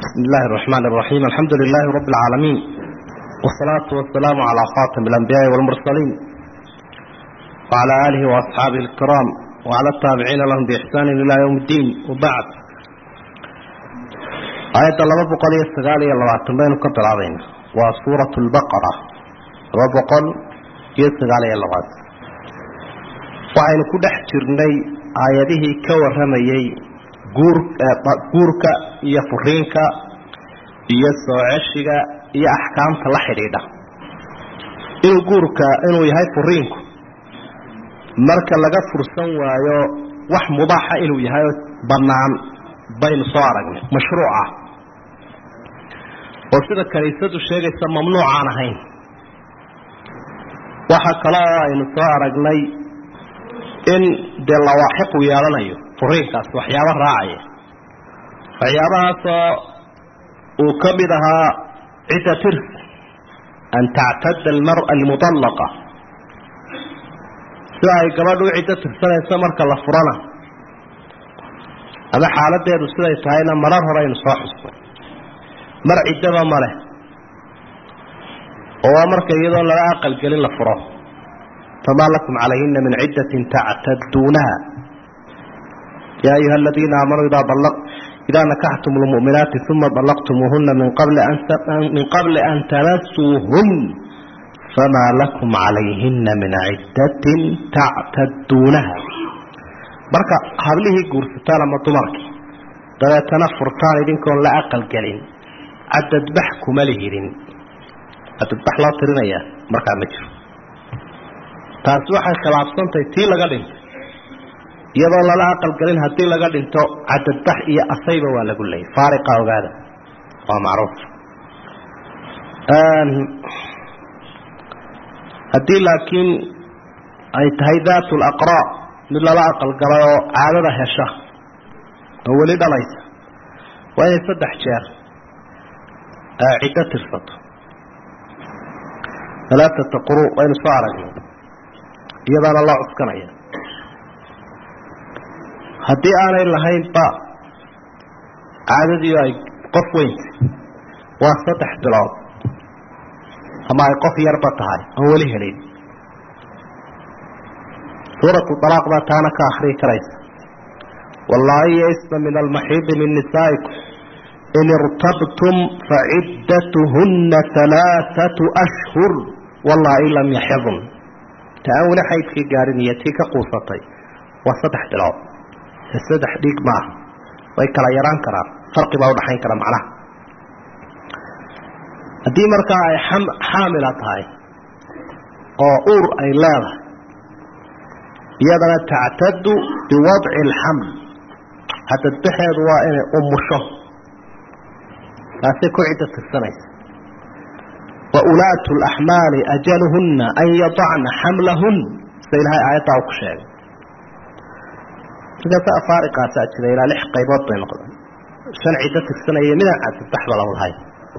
بسم الله الرحمن الرحيم الحمد لله رب العالمين والصلاة والسلام على خاتم الأنبياء والمرسلين وعلى آله وأصحابه الكرام وعلى التابعين لهم بإحسان إلى يوم الدين وبعد آية الله بقل يستغالي الله بين قبل العظيم وسورة البقرة وبقل يستغالي الله waxaynu ku dhex jirnay aayadihii ka warramayey guurka iyo furiinka iyo soo ceshiga iyo axkaamta la xidhiidha inuu guurka inuu yahay furiinku marka laga fursan waayo wax mubaaxa inuu yahay oo bannaan baynu soo aragnay mashruuca oo sida kaniisadu sheegaysa mamnuucaan ahayn waxa kale oo aynu soo aragnay in dee lawaaxiqu yeelanayo furiinkaas waxyaabo raacaya waxyaabahaasoo uu ka mid ahaa cidda tirs an tactada almar'a almudallaqa sida ay gabadhu u ciddo tirsanayso marka la furana ama xaaladeedu siday tahayna marar hore aynu soo xusnay mar ciddaba ma leh oo waa marka iyadoo laga aqalgelin la furo فما لكم عليهن من عدة تعتدونها يا أيها الذين آمنوا إذا طلق إذا نكحتم المؤمنات ثم طلقتموهن من قبل أن من قبل أن تمسوهن فما لكم عليهن من عدة تعتدونها marka hablihii guursataan ama dumarkii dabeetana furtaan idinkoon la aqal gelin cadadbax kuma lihidin cadadbax loo tirinayaa markaa ma jiro taasi waxay khilaafsantahay tii laga dhintay iyadoo lala aqalgelin haddii laga dhinto cadadbax iyo asayba waa lagu leeyay faariqa ogaada waa macruuf haddii laakiin ay tahay daat laqraa mid lala aqalgalay oo caadada hesha oo weli dhalaysa waa inay saddex jeer ciddo tirsato alaaata quru waynu soo aragnay iyadaana loo cuskanaya haddii aanay lahaynba caadadii ay qof weynta waa saddex bilood ama ay qof yarba tahay oon weli helin suuratu alaaq baa taana ka akrii karaysa wallaahi yaisna min almaxiidi min nisaa'ikum in irtabtum faciddatuhunna alaaatu ashhur wallaahi lam yaxidn ta aan weli xaydkii gaadhin iyo tii ka quusatay waa saddex bilood saddex dhiig maaha way kala yaraan karaan farqi baa udhaxayn kara macnaha haddii markaa ay xaamila tahay oo uur ay leedahay iyadana tactadu biwadci alxaml hadadbaxeedu waa inay umusho taasay ku ciddo tirsanaysa waulaatu laxmaali ajaluhunna an yadacna xamlahun sida ilahay aayaddaa u ku sheegay markaasa afaariqaasaa jira ilaa lix qaybood bay noqdeen shan ciddo tirsanaya midaan cadadbaxba lagu lahayn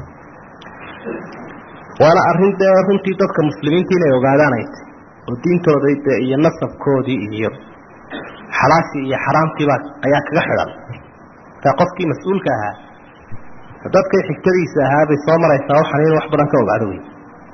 waana arrin dee runtii dadka muslimiinta inay ogaadaanay tay oo diintooda de iyo nasabkoodii iyo xalaashii iyo xaraamtiibaa ayaa kaga xidhan markaa qofkii mas-uulka ahaa dadkay xigtadiisa ahaa bay soo maraysaa waxaan in wax badan ka ogaado wey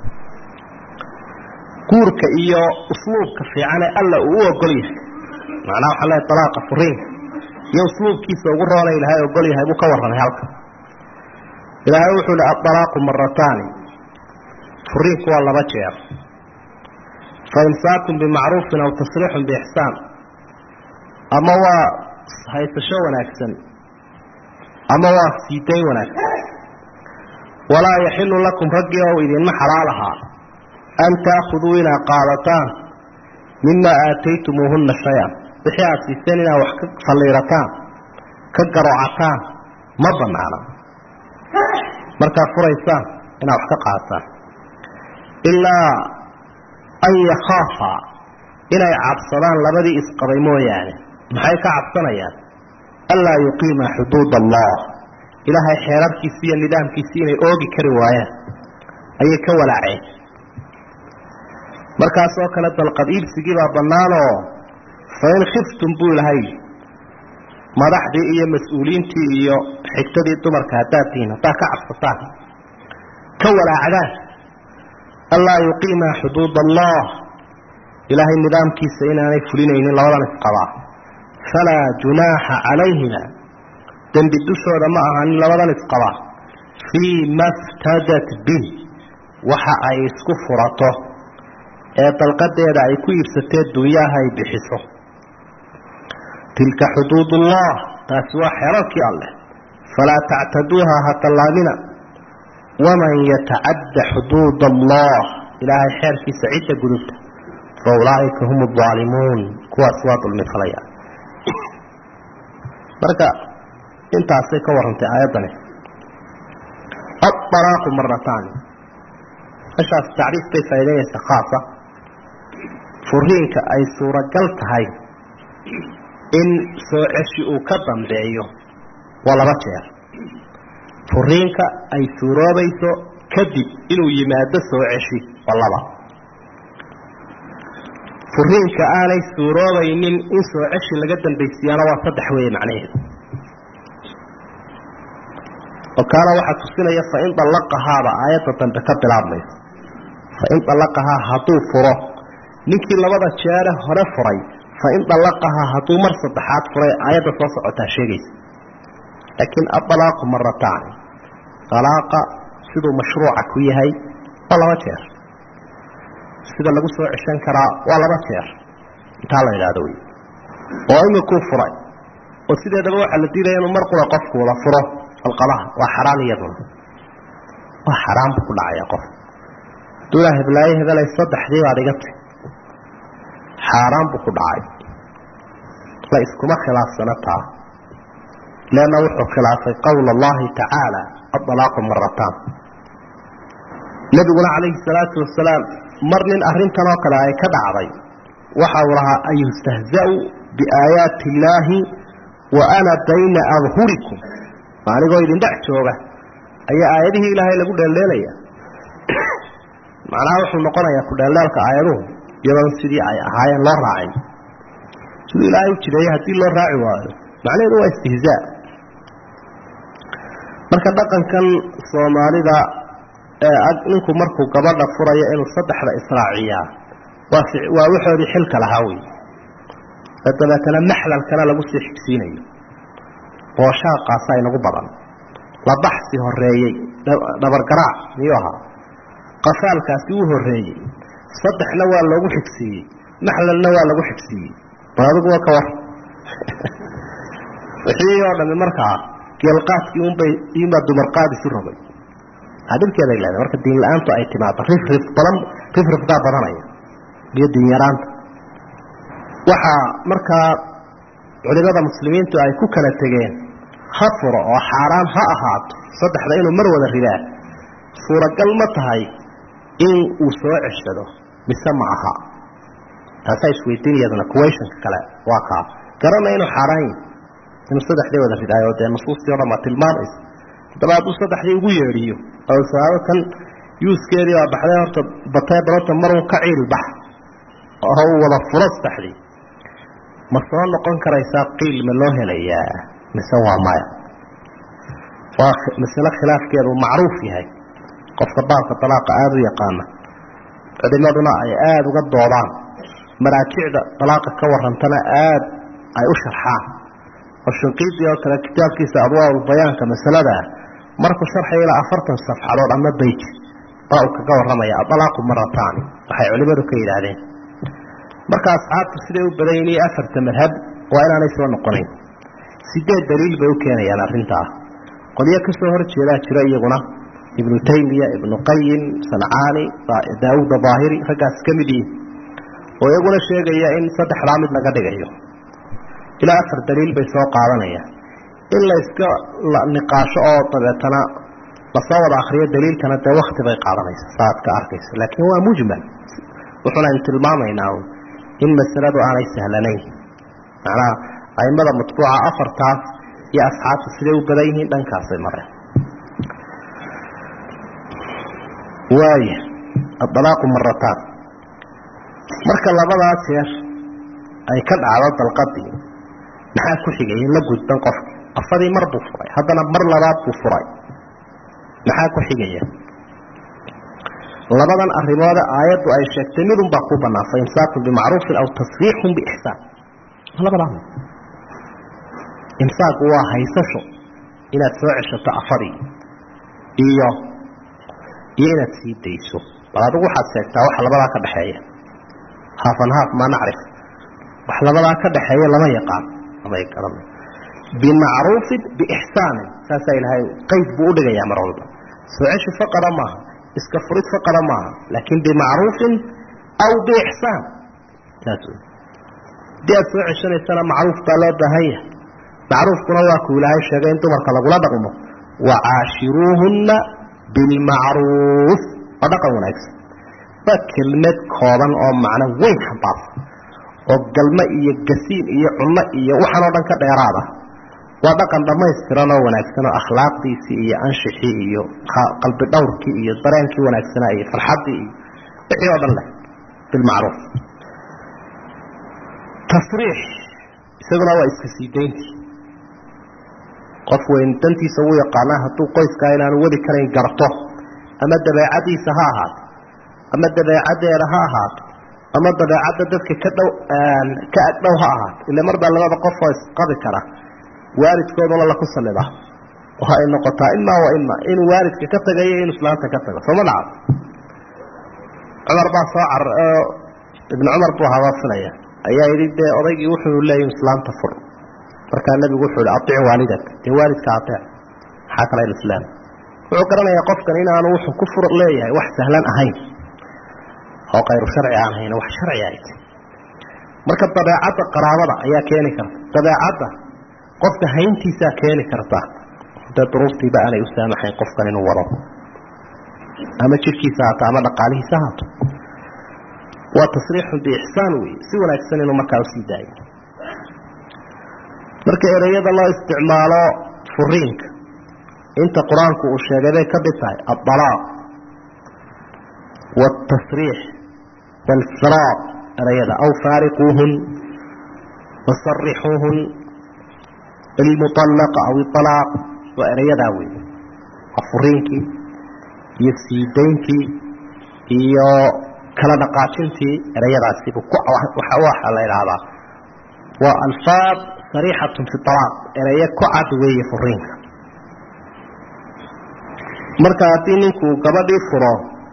guurka iyo usluubka fiicane alla uu u ogol yahay macnaha waxaa leeay dalaaqa furiinka iyo usluubkiisa ugu roona ilahay ogol yahay buu ka warramay halka ilaahay wuxuu hi adalaaqu marataani furiinku waa laba jeer fa imsaakun bimacruufin aw tasriixun biixsaan ama waa haysasho wanaagsan ama waa siidayn wanaagsan walaa yaxilu lakum raggii ow idinma xalaal ahaa an taakuduu inaad qaadataan mima aataytumuuhunna shay-an wixii aada siiseen inaad wax ka falliirataan ka garoocataan ma banaana markaad furaysaan inaad wax ka qaadataan ilaa an yakhaafa inay cabsadaan labadii isqabay mooyaane maxay ka cabsanayaan anlaa yuqiima xuduud allah ilaahay xeerarkiisi iyo nidaamkiisi inay oogi kari waayaan ayay ka walaaceen markaas oo kale dalqad iibsigii baa bannaanoo fain khiftum buu ilahay madaxdii iyo mas-uuliyiintii iyo xigtadii dumarka haddaad tihiin haddaad ka cabsataan ka walaacdaan anlaa yuqiima xuduud allah ilaahay nidaamkiisa inaanay fulinaynin labadan isqabaa falaa junaaxa calayhima dembi dushooda ma ahanin labadan isqabaa fii ma ftadat bih waxa ay isku furato ee dalqadeeda ay ku iibsatee dunyaha ay bixiso tilka xuduud ullah taasi waa xeerarkii alleh falaa tactaduuha ha tallaabina waman yatacadda xuduud allah ilaahay xeerkiisa cidda gudubta fa ulaaika hum aalimuun kuwaas waa dulmi falaya marka intaasay ka warantay aayaddani aalaaqu marataani meshaas tacriif bay faa'idaynaysa khaasa furiinka ay suuragal tahay in soo ceshi uu ka dambeeyo waa laba jeer furiinka ay suuroobayso kadib inuu yimaado soo ceshi waa laba furiinka aanay suuroobaynin in soo ceshi laga dambaysiyaana waa saddex weeye macnaheedu oo kaana waxaa tusinaya fain dallaqahaaba aayadda dambe ka bilaabmayso fain dallaqahaa hadduu furo ninkii labada jeere hore furay fain dallaqahaa hadduu mar saddexaad furay aayadda soo socotaa sheegaysa laakiin adalaaqu marataani dalaaqa siduu mashruuca ku yahay waa laba jeer sida lagu soo ceshan karaa waa laba jeer intaa la idhaahdo wey oo imikuu furay oo sideedaba waxaa la diidaya inuu mar qura qofku wada furo alqabaha waa xaraan iyaduna waa xaraan buu ku dhacaya qof duulaa heblaayo hebelay saddexdii baad iga tay xaaraan buu ku dhacay la iskuma khilaafsana taa leanna wuxuu khilaafay qowla allahi tacaala adalaaqu marataan nebiguna calayhi salaatu wasalaam mar nin arrintan oo kale ay ka dhacday waxa uu lahaa an yustahza'u biaayaati illaahi wa ana bayna adhurikum anigoo idin dhex jooga ayaa aayadihii ilaahay lagu dheeldheelaya macnaha wuxuu noqonayaa kudheeldheelka aayaduhu iyadoon sidii ay ahaayeen loo raacin siduu ilaahay u jireeyey haddii loo raaci waayo macnaheedu waa istihzaa marka dhaqankan soomaalida ee ninku markuu gabadha furayo inuu saddexda israaciyaa waa waa waxoodii xilka lahaa wey oo dabeetana maxlalkana lagu sii xigsiinayo booshaaqaasa inagu badan la baxsi horeeyey dhabargaraac miyuu ahaa qafaalkaasi uu horeeyey saddexna waa loogu xigsiiyey maxlalna waa lagu xigsiiyey bal adiguwa ka war wixii oo dhami markaa geelqaadkii unbay imaa dumarqaad isu rogay adibkeeday leedahay marka diin la-aantu ay timaado rifrif badan rifrifdaa badanaya iyo diin yaraanta waxaa markaa culimada muslimiintu ay ku kala tegeen ha furo oo xaaraan ha ahaato saddexda inuu mar wada ridaa suuragal ma tahay in uu soo ceshado mise ma aha taasaa isweydiin iyaduna kuwaysanka kale waa kaa garana inuu xaaraan yahi inuu saddexdii wada ridaayo dee nusuustii o dhan baa tilmaamaysa haddaba hadduu saddexdii ugu yeedhiyo oo sabaabo kan yuuskeedii baa baxday horta batee balota marun ka ciil bax oo uu wada furo saddexdii ma soo noqon karaysaa qiil ma loo helayaa mise waa maya waa masale khilaafkeedu macruuf yahay qofka baabka dalaaqa aada u yaqaana culimaduna ay aada uga doodaan maraajicda dalaaqa ka warantana aada ay u sharxaan oo shinqiidii oo kale kitaabkiisa adwaaul bayaanka masaladaa markuu sharxaya ilaa afartan safxadood ama beyj baa uu kaga warramaya adalaaqu marataani waxay culimadu ka yidhaahdeen marka asxaabtu siday u badan yihin iyo afarta madhab waa inaanay soo noqonayn sideed daliil bay u keenayaan arrintaa qolyo kasoo hor jeedaa jira iyaguna ibnu taymiya ibnu qayim sancaani daawuud daahiri raggaas ka mid yihin oo iyaguna sheegaya in saddexdaa mid laga dhigayo ilaa afar daliil bay soo qaadanayaan in la iska niqaasho oo dabeetana lasoo wada akriyo daliilkana dee wakti bay qaadanaysa saaad ka arkaysa laakiin waa mujmal wuxuuna aynu tilmaamaynaa in masaladu aanay sahlanayn macnaha aimada matbuuca afartaas iyo asxaabta siday u badan yihiin dhankaasay mareen waaya adalaaqu marataan marka labadaa jeer ay ka dhacdo dalqadii maxaa ku xigaya la gudban qofka afadii mar buu furay haddana mar labaad buu furay maxaa ku xigaya labadan arimoode aayaddu ay sheegtay midun baa ku banaan fa imsaakun bimacruufin aw tasriixun biixsaan labadaa imsaaku waa haysasho inaad soo ceshato afadii iyo iyo inaad sii dayso bal adigu waxaad sheegtaa waxa labadaa ka dhexeeya haafan haaf maa nacrif wax labadaa ka dhexeeya lama yaqaan lama garan bimacruufin biixsaanin saasaa ilaahay qeyd buu udhigayaa mar walba soo ceshi faqada maaha iska furid faqada maaha laakin bimacruufin aw biixsaan saas wey haddii aad soo ceshanaysana macruuf baa loo baahan yahay macruufkuna waa kuu ilaahay sheegay in dumarka lagula dhaqmo wacaashiruuhunna bilmacruuf waa dhaqan wanaagsan waa kelmad kooban oo macno weyn xambaarsan oo galmo iyo gasiin iyo cunno iyo waxaan oo dhan ka dheeraada waa dhaqan dhammaystiran oo wanaagsan oo akhlaaqdiisii iyo anshixii iyo qalbi dhowrkii iyo dareenkii wanaagsanaa iyo farxaddii iyo wixii oo dhan leh bilmacruuf tasriix isaguna waa iska sii dayntii qof weyn dantiisa uu yaqaanaa hadduu qoyskaa inaanu wadi karayn garto ama dabeecadiisa ha ahaato ama dabeecaddeeda ha ahaato ama dabeecadda dadka ka dhow ka agdhow ha ahaato ila mar baa labada qof oo isqabi kara waalidkooduna laku sallida oo ay noqotaa imaa wa ima inuu waalidka ka tagayo inuu islaanta ka tago sooma dhaca cumar baa soo car ibnu cumar buu habaafinaya ayaa yidhi dee odaygii wuxuu leeyahy islaanta fur markaa nabigu wuxuu hi aiic waalidak dee waalidka aeec maxaa kale islaam wuxuu garanayaa qofkan inaanu wuxuu ku fur leeyahay wax sahlan ahayn oo kayru sharci aan ahayn wax sharci ay tahy marka dabeecadda qaraabada ayaa keeni karta dabeecadda qofka hayntiisaa keeni karta dee duruuftiiba aanay u saamaxayn qofkan inuu wado ama jirkiisa haato ama dhaqaalihiisa haato waa tasriixun biixsaan wey si wanaagsan inuu markaa usii daayo marka ereyada loo isticmaalo furiinka inta qur-aanku uu sheegay bay ka mid tahay aalaaq wاtasriix wاlfiraaq ereyada aw faariquuhun wasarixuuhun ilmuطalaqa aw ialaaq waa ereyadaa wey waa furiinkii iyo siidaynkii iyo kala dhaqaajintii ereyadaasibu waxa la idhaahdaa waa alfaad sariixatun fi alaaq ereyo ku cad weeye furiinka marka haddii ninkuu gabadhii furo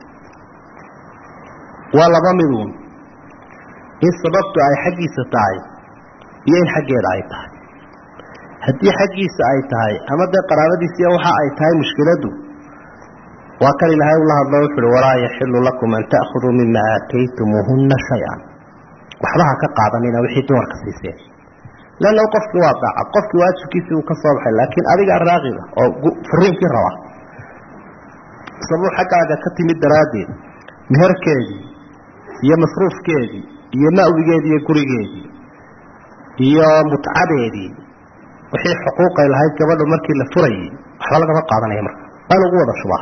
waa laba miduun in sababtu ay xaggiisa tahay iyo in xaggeeda ay tahay haddii xaggiisa ay tahay ama dee qaraabadiisiiya waxa ay tahay mushkiladdu waa kan ilaahay ula hadlo wuxu uhi walaa yaxilu lakum an ta'khuduu mima aataytumuuhunna shay-an waxba ha ka qaadanina wixii dumarka siiseen leanna qofkii waa daacad qofkii waajibkiisii uu ka soo baxay laakiin adiga raaqiba oo furiinkii raba sabuu xaggaaga ka timid daraaddeed meherkeedii iyo masruufkeedii iyo ma'wigeedii iyo gurigeedii iyo mutcadeedii wixii xuquuqay lahayd gabadhu markii la furayay waxba lagama qaadanaya marka waa lagu wada shubaa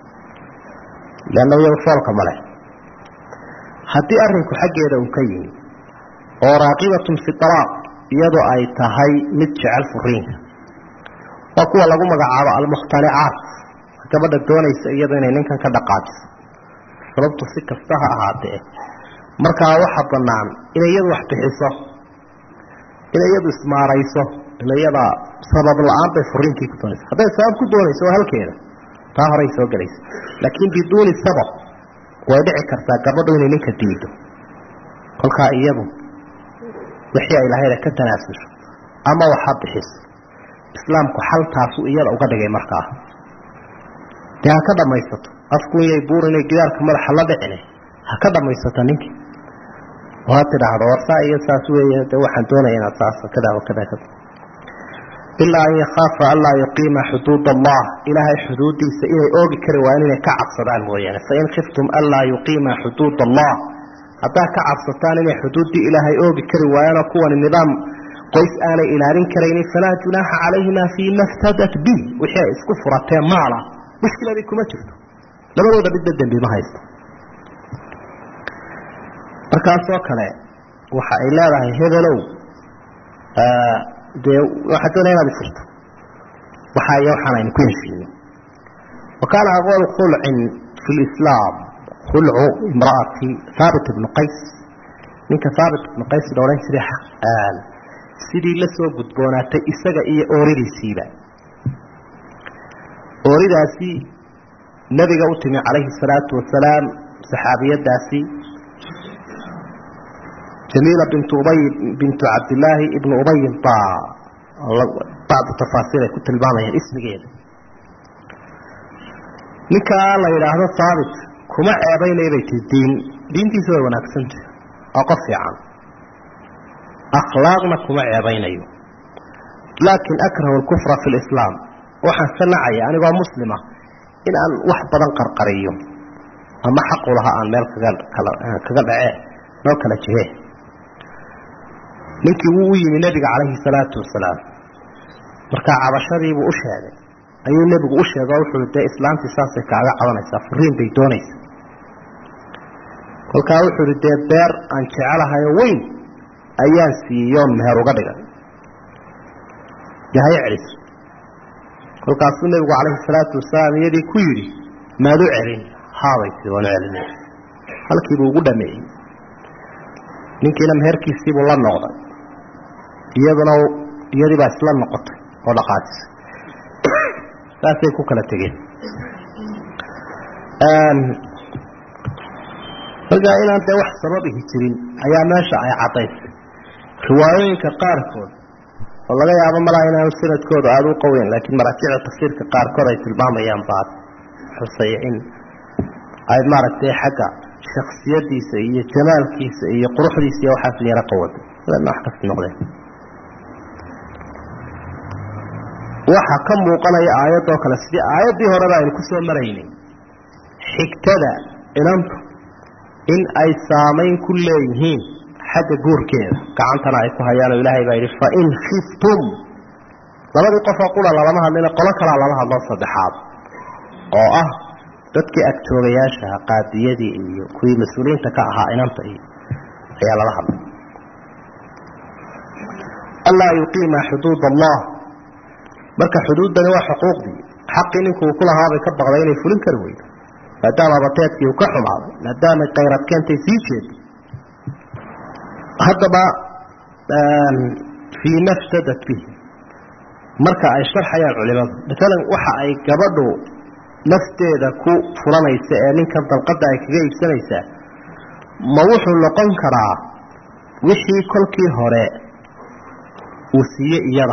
leanna iyada foolka male haddii arrinku xaggeeda uu ka yimi oo raaqibatun fi alaaq iyadoo ay tahay mid jecel furiinka waa kuwa lagu magacaabo almukhtalicaat gabadha doonaysa iyado inay ninkan ka dhaqaajiso sababtu si kasta ha ahaatee markaa waxa banaan inay iyadu wax bixiso inay iyadu ismaarayso ila iyada sabab la-aan bay furiinkii ku doonaysa hadday sabab ku doonayso waa halkeeda taa horay soo gelaysa laakiin biduuni sabab way dhici kartaa gabadhu inay ninka diido kolkaa iyadu wixii ay lahayd ka tanaasusho ama waxa bixiso islaamku xaltaasu iyada uga dhigay markaa dee ha ka dhamaysato afku iyay buur inay gidaarka madaxa la dhicine ha ka dhamaysato ninkii oo ha tidhaahdo warsaa iyo saas weeye dee waxaan doonaya inaad saas kada wakada kada ilaa an yakhaafa anlaa yuqiima xuduud allah ilaahay xuduudiisa inay oogi kari waayaan inay ka cabsadaan mooyaane fain khiftum anlaa yuqiima xuduud allah haddaa ka cabsataan inay xuduuddii ilaahay oogi kari waayaanoo kuwani nidaam qoys aanay ilaalin karaynin falaa junaaxa calayhima fii ma ftadat bi wixii ay isku furateen maala mushkiladii kuma jirto labadooda midba dembi ma haysto markaasoo kale waxa ay leedahay hebelow dee waxaa doonaya inaad ifurto waxaa iyo waxaan aynu ku heshiino wa kaana aqwalu khulcin fi lislaam khulcu imra'ati thaabit ibnu qays ninka thaabit ibnu qays la odhan jiray sidii la soo gudboonaatay isaga iyo ooridiisiiba ooridaasi nabiga u timi calayhi salaatu wasalaam saxaabiyadaasi jamiila bintu ubay bintu cabdillaahi ibnu ubayin baa bacdu tafaasiir ay ku tilmaamayaan ismigeeda ninkaa la yidhaahdo haabit kuma ceebaynaya bay tii diin diintiisa way wanaagsantah oo qof fiican akhlaaqna kuma ceebaynayo laakin akrahu alkufra fi lislaam waxaan ka nacaya anigoo muslima in aan wax badan qarqariyo ama xaqu laha aan meel kaga kaga dhacee noo kala jihe ninkii wuu u yimi nebiga calayhi salaatu wasalaam markaa cabashadiibuu u sheegay ayuu nebigu u sheegay oo wuxuu dee islaantii saasay kaaga cabanaysaa furiin bay doonaysa kolkaa wuxuu ihi dee beer aan jecelahayo weyn ayaan siiyoon meher uga dhigay yahay celiso kolkaasuu nebigu calayhi salaatu wasalaam iyadii ku yidhi maad u celin haabay tii waanu celinay halkiibuu ugu dhameeyey ninkiina meherkiisiibuu la noqday iyaduna iyadii baa isla noqotay oo dhaqaajisay saasay ku kala tegeen markaa inaan dee wax sababihi jirin ayaa meesha ay caddaysay riwaayooyinka qaarkood oo laga yaabo malaa inaanu sanadkooda aada u qaweyn laakiin maraajicda tafsiirka qaarkood ay tilmaamayaan baad xusaya in ay maaragtay xagga shaksiyadiisa iyo jamaalkiisa iyo quruxdiisa iyo waxaas yaro qawada wax kasta noqdeen waxa ka muuqanaya aayadoo kale sidii aayaddii horeba aynu ku soo maraynay xigtada inantu in ay saamayn ku leeyihiin xagga guurkeeda gacantana ay ku hayaan oo ilaahay baa yidhi fain khiftum labadii qofoo qura lalama hadlina qolo kalaa lala hadloo saddexaad oo ah dadkii agtoogayaashaha qaadiyadii iyo kuwii mas-uuliyiinta ka ahaa inanta iyo ayaa lala hadlay anlaa yuqiima xuduud allah marka xuduuddani waa xuquuqdii xaqii ninkuu ku lahaabay ka baqday inay fulin kari weydo maadaama abateedkii uu ka xumaaday maadaamay kayrad keentay sii jeedo haddaba fii ma ftadat bihi marka ay sharxayaan culimadu maalan waxa ay gabadhu nafteeda ku fulanaysa ee ninkan dalqadda ay kaga iibsanaysaa ma wuxuu noqon karaa wixii kolkii hore uu siiyey iyada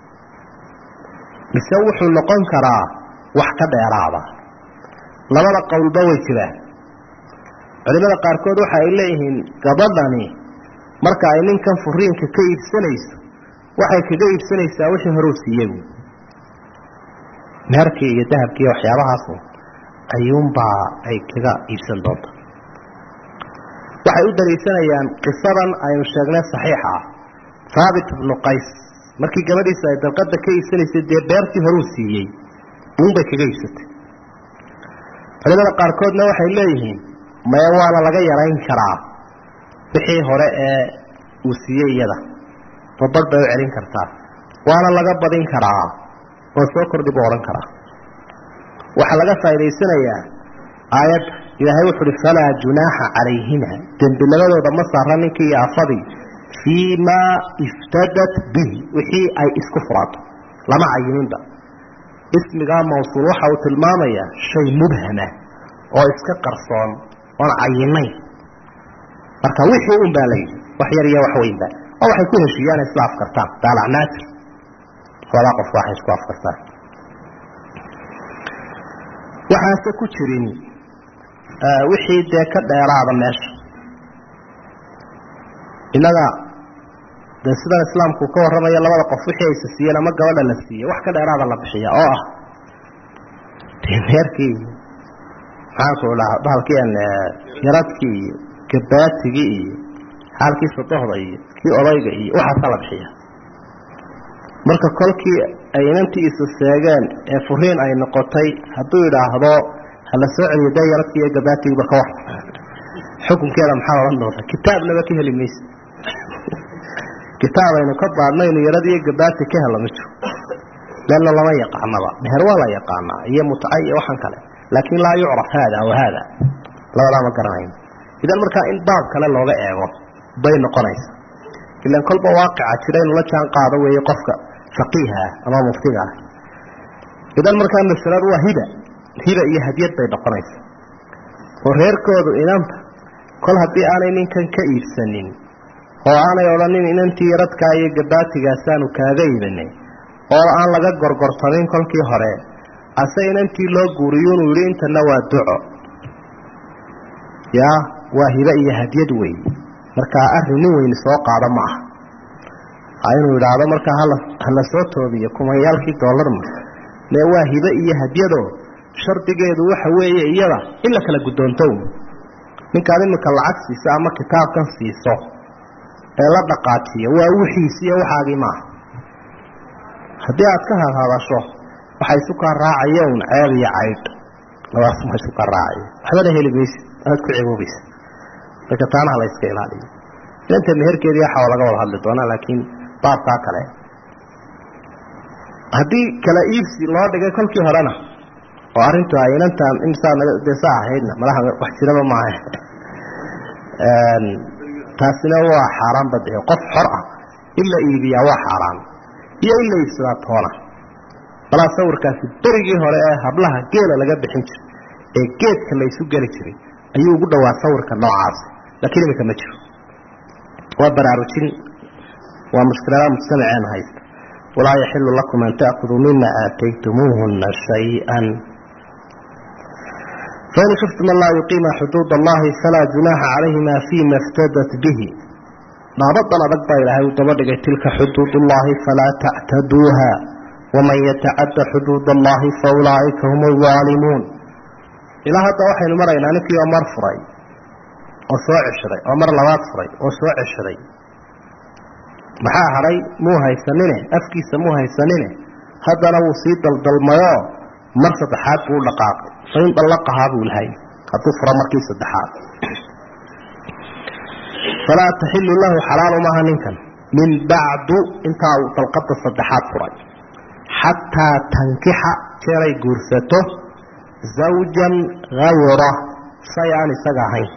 mise wuxuu noqon karaa wax ka dheeraada labada qowlba way jiraan culimada qaarkood waxa ay leeyihiin gabadhani marka ay ninkan furiinka ka iibsanayso waxay kaga iibsanaysaa wixii hore uu siiyey meherkii iyo dahabkii iyo waxyaabahaasu ayuunbaa ay kaga iibsan doonta waxay u daliishanayaan qisadan aynu sheegnay saxiixa ah haabit ibnu qays markii gabadhiisa ay dalqada ka iibsanaysay dee beertii horuu siiyey uunbay kaga iibsatay culimada qaarkoodna waxay leeyihiin maya waana laga yarayn karaa wixii hore ee uu siiyey iyada babadh bay u celin kartaa waana laga badin karaa oo soo kordhi buu odhan karaa waxaa laga faa'idaysanayaa aayadda ilaahay wuxu uhi falaa junaaxa calayhima dembi labadooda ma saara ninkii iyo afadii fii maa iftadat bihi wixii ay isku furaato lama cayininba ismigaa mawsuul waxa uu tilmaamayaa shay mubhama oo iska qarsoon oon cayinayn marka wixii un baa layidhi wax yar iyo wax weynba oo waxay ku heshiiyaan isla afkartaan daalacnaatir labadaa qof waxay isku afkartaan waxaase ku jirin wixii dee ka dheeraada meesha innaga dee sidan islaamku ka warramayo labada qof wixii aysa siiyeen ama gabadha la siiye wax ka dheeraada la bixiya oo ah dee meerkii maxaanku dhaha bahalkiian yaradkii iyo gabaatigii iyo xaalkii sadohda iyo kii odayga iyo waxaasaa la bixiya marka kolkii ay inantii isu seegeen ee furiin ay noqotay hadduu idhaahdo hala soo celiyo dee yaradkii iyo gabaatigiiba ka war xukunkeeda maxaa odhan doonta kitaabnaba ka heli maysa kitaab aynu ka baadhnaynu yaradiiyo gabaati ka helo ma jiro leanna lama yaqaanaba meher waa la yaqaanaa iyo mutca iyo waxaan kale laakiin laa yucraf haada wa haada labadaa ma garanayno idan markaa in baab kale looga eego bay noqonaysa ilan kolba waaqica jira inuu la jaan qaado weeye qofka faqiiha ah ama muftiga ah idan markaa masaladu waa hiba hiba iyo hadiyad bay noqonaysa oo reerkoodu inanta kol haddii aanay ninkan ka iibsanin oo aanay odhanin inantii yaradkaa iyo gabaatigaassaanu kaaga iibinay oo aan laga gorgortamin kolkii hore ase inantii loo guuriyo inuu yidhi intana waa duco yaa waa hibe iyo hadiyad wey markaa arrin nin weyni soo qaado ma aha inuu idhaahdo markaa hala hala soo toobiyo kumayaalkii doolarma mee waa hibe iyo hadyado shardigeedu waxa weeye iyada in la kala guddoonto ninkaad iminka lacag siiso ama kitaabkan siiso ee la dhaqaajiyo waa wixiisi iyo waxaagii maaha haddii aad ka hadhadasho waxa isu kaa raacaya un ceeb iyo caydh labadaas ma isu kaa raacayo waxbana heli maysid aad ku ceboobaysa marka taanaha la iska ilaaliyo inanta meherkeedii waxa laga wada hadli doonaa laakiin baabkaa kale haddii kala iibsi loo dhigay kolkii horena oo arrintu ay inantan imsaadesa ahaydna malaha wax jiraba maaha taasina waa xaaraan bade qof xor ah in la iibiyaa waa xaaraan iyo in la iibsadaa toona balaa sawirkaasi berigii hore ee hablaha geela laga bixin jiray ee geedka la isu geli jiray ayuu ugu dhowaa sawirka noocaasi laakiin iminka ma jiro waa baraarujin waa mushkiladaha mujtamaceena haysta walaa yaxilu lakum an taakuduu mima aataytumuuhuna shay-an fain khiftum an laa yuqiima xuduud allahi falaa junaaxa calayhima fima iftadat bihi dhaabadan adag baa ilaahay uu daba dhigay tilka xuduud ullahi falaa tactaduuha waman yatacadda xuduud allahi faulaa'ika hum aldaalimuun ilaa hadda waxaynu maraynaa ninkii oo mar furay oo soo ceshaday oo mar labaad furay oo soo ceshaday maxaa hadhay muu haysanine afkiisa muu haysanine haddana wuu sii daldalmayoo mar saddexaad buu u dhaqaaqay fain dallaqahaa buu lahay hadduu furo markii saddexaad falaa taxilu lahu xalaalu maaha ninkan min bacdu intaa uu dalqada saddexaad furay xataa tankixa jeeray guursato zawjan hayra shay aan isaga ahayn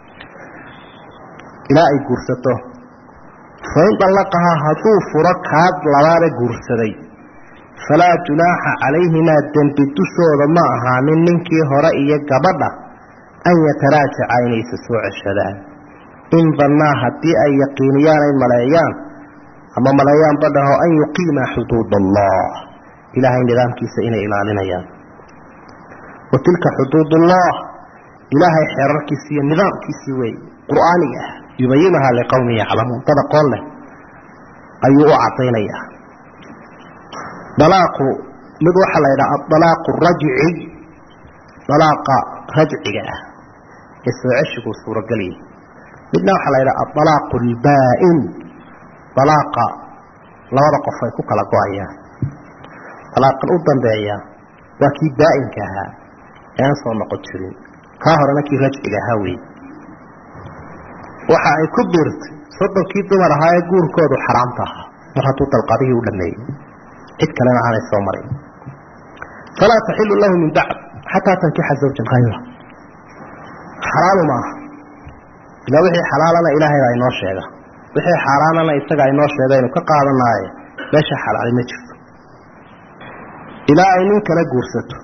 ilaa ay guursato fain dallaqahaa hadduu furo kaad labaada guursaday falaa junaaxa calayhimaa dembi dushooda ma ahaanin ninkii hore iyo gabadha an yataraajaca inaysa soo ceshadaan in dannaa haddii ay yaqiiniyaan ay maleeyaan ama maleeyaan badhaho an yuqiima xuduud allah ilaahay nidaamkiisa inay ilaalinayaan wa tilka xuduudullah ilaahay xeerarkiisi iyo nidaamkiisii wey qur'aaniga ah yubayinahaa liqowmin yaclamuun dad aqoon leh ayuu u cadaynayaa dalaaqu mid waxaa la yidhaha adalaaqu rajci dalaaqa rajciga ah ee soo ceshiguu suurogeliyay midna waxaa la yidhaha adalaaqu albaa'in dalaaqa labada qof ay ku kala go-ayaan dalaaqan u dambeeya waa kii baa'inka ahaa ee aan soo noqon jirin kaa horena kii rajciga ahaa wey waxa ay ku biirtay soddonkii dumar ahaa ee guurkoodu xaraamta ahaa mar hadduu dalqadihii u dhameeyey cid kalena aanay soo marin falaa taxilu lahu min bacd xataa tankixa zawjan hayra xalaalu maaha ilaa wixii xalaalana ilaahay baa inoo sheega wixii xaaraanana isagaa inoo sheega aynu ka qaadanaaye meesha xalaali ma jirto ilaa ay nin kala guursato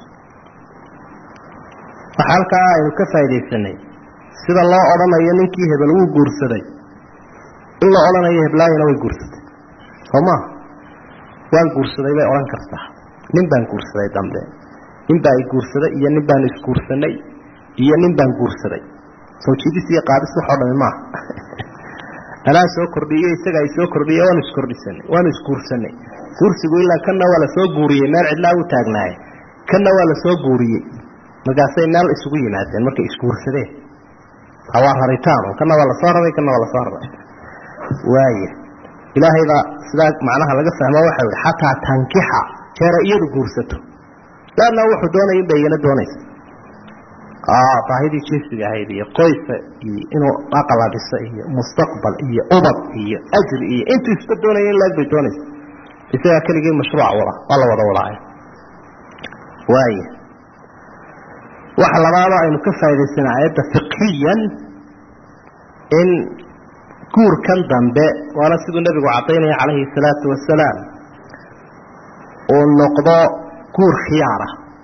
waxa halkaa aynu ka faaidaysanay sida loo odhanayo ninkii hebel wuu guursaday in la odhanayo heblaayana way guursatay soo maa waan guursaday bay odhan kartaa nin baan guursaday dambe nin baa i guursaday iyo nin baan isguursanay iyo nin baan guursaday soo jiidis iyo qaadis waxoo dhami maaha anaa soo kordhiyo isagaa isoo kordhiye waanu iskordhisanay waanu isguursanay guursigu ilaa kanna waa lasoo guuriyey meel cidlaa u taagnaaye kanna waa lasoo guuriyey markaasay meel isugu yimaadeen markay isguursadeen waa raritaan kana waa lasoo raray kana waa lasoo raray waaya ilaahaybaa sidaa macnaha laga fahmo waxau yihi xataa tankixa jeera iyadu guursato laanna wuxuu doonaya in bay igana doonaysa baahidii jinsiga ahayd iyo qoysa iyo inuu aqala dhiso iyo mustaqbal iyo ubad iyo ajri iyo intuu isba doonaya in laeg bay doonaysa isagaa keligii mashruuc wada waa la wada wadaaya waaya waxa labaado aynu ka faa'idaysana aayadda fiqhiyan in guurkan dambe waana siduu nebigu cadaynaya calayhi salaatu wasalaam uu noqdo guur khiyaara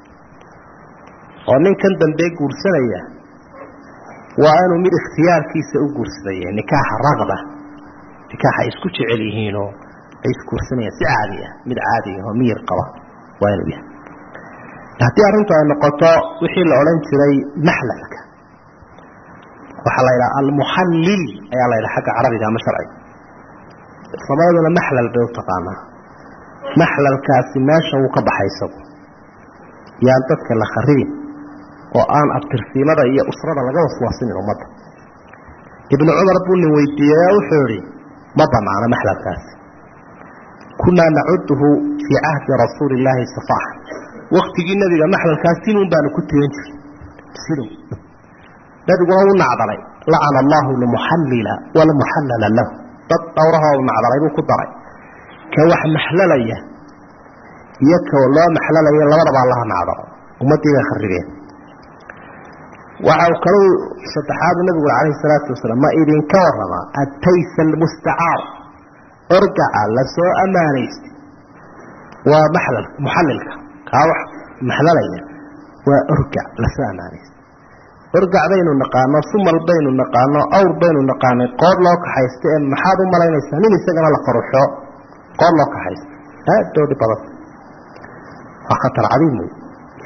oo ninkan dambe guursanaya waa inuu mid ikhtiyaarkiisa u guursadaya nikaaxa raqba nikaaxa ay isku jecel yihiinoo ay isguursanayaan si caadi ah mid caadi ah oo miyir qaba waa inuu yahay haddii arrintu ay noqoto wixii la odhan jiray maxlalka waxaa la yidhaha almuxallil ayaa la yidhaha xagga carabiga ama sharciga soomaaliduna maxlal bay u taqaanaa maxlalkaasi meesha wuu ka baxay isagu yaan dadka la kharibin oo aan abtirsiimada iyo usrada laga waswaasinin ummadda ibnu cumar buu nin weydiiyey oo wuxuu idhi ma banaano maxlalkaasi kunaa nacuduhu fii cahdi rasuuli illaahi safaaxa waktigii nebiga maxlalkaas sinuun baanu ku tirin jirnay sinuun nebiguna u nacdalay lacana allahu lmuxallila walmuxallala lahu dad dhowrahoo u nacdalay buu ku daray ka wax maxlalaya iyo ka loo maxlalaya labadaba allaha nacdalo ummaddii bay kharibeen waxa uu kalu saddexaadu nabigu calayhi salaatu wasalaam ma idinka warrama ataysa almustacaar orgaca lasoo ammaanaystay waa maxlal muxallilka kaa wax maxlalaya waa orgac lasoo ammaanaystay orgac baynu naqaano sumal baynu naqaano awr baynu naqaanay qood loo kaxaysta ee maxaad u malaynaysaa nin isagana la faruxo qood loo kaxaysta aad doodhi badan waa khatar cadiim wey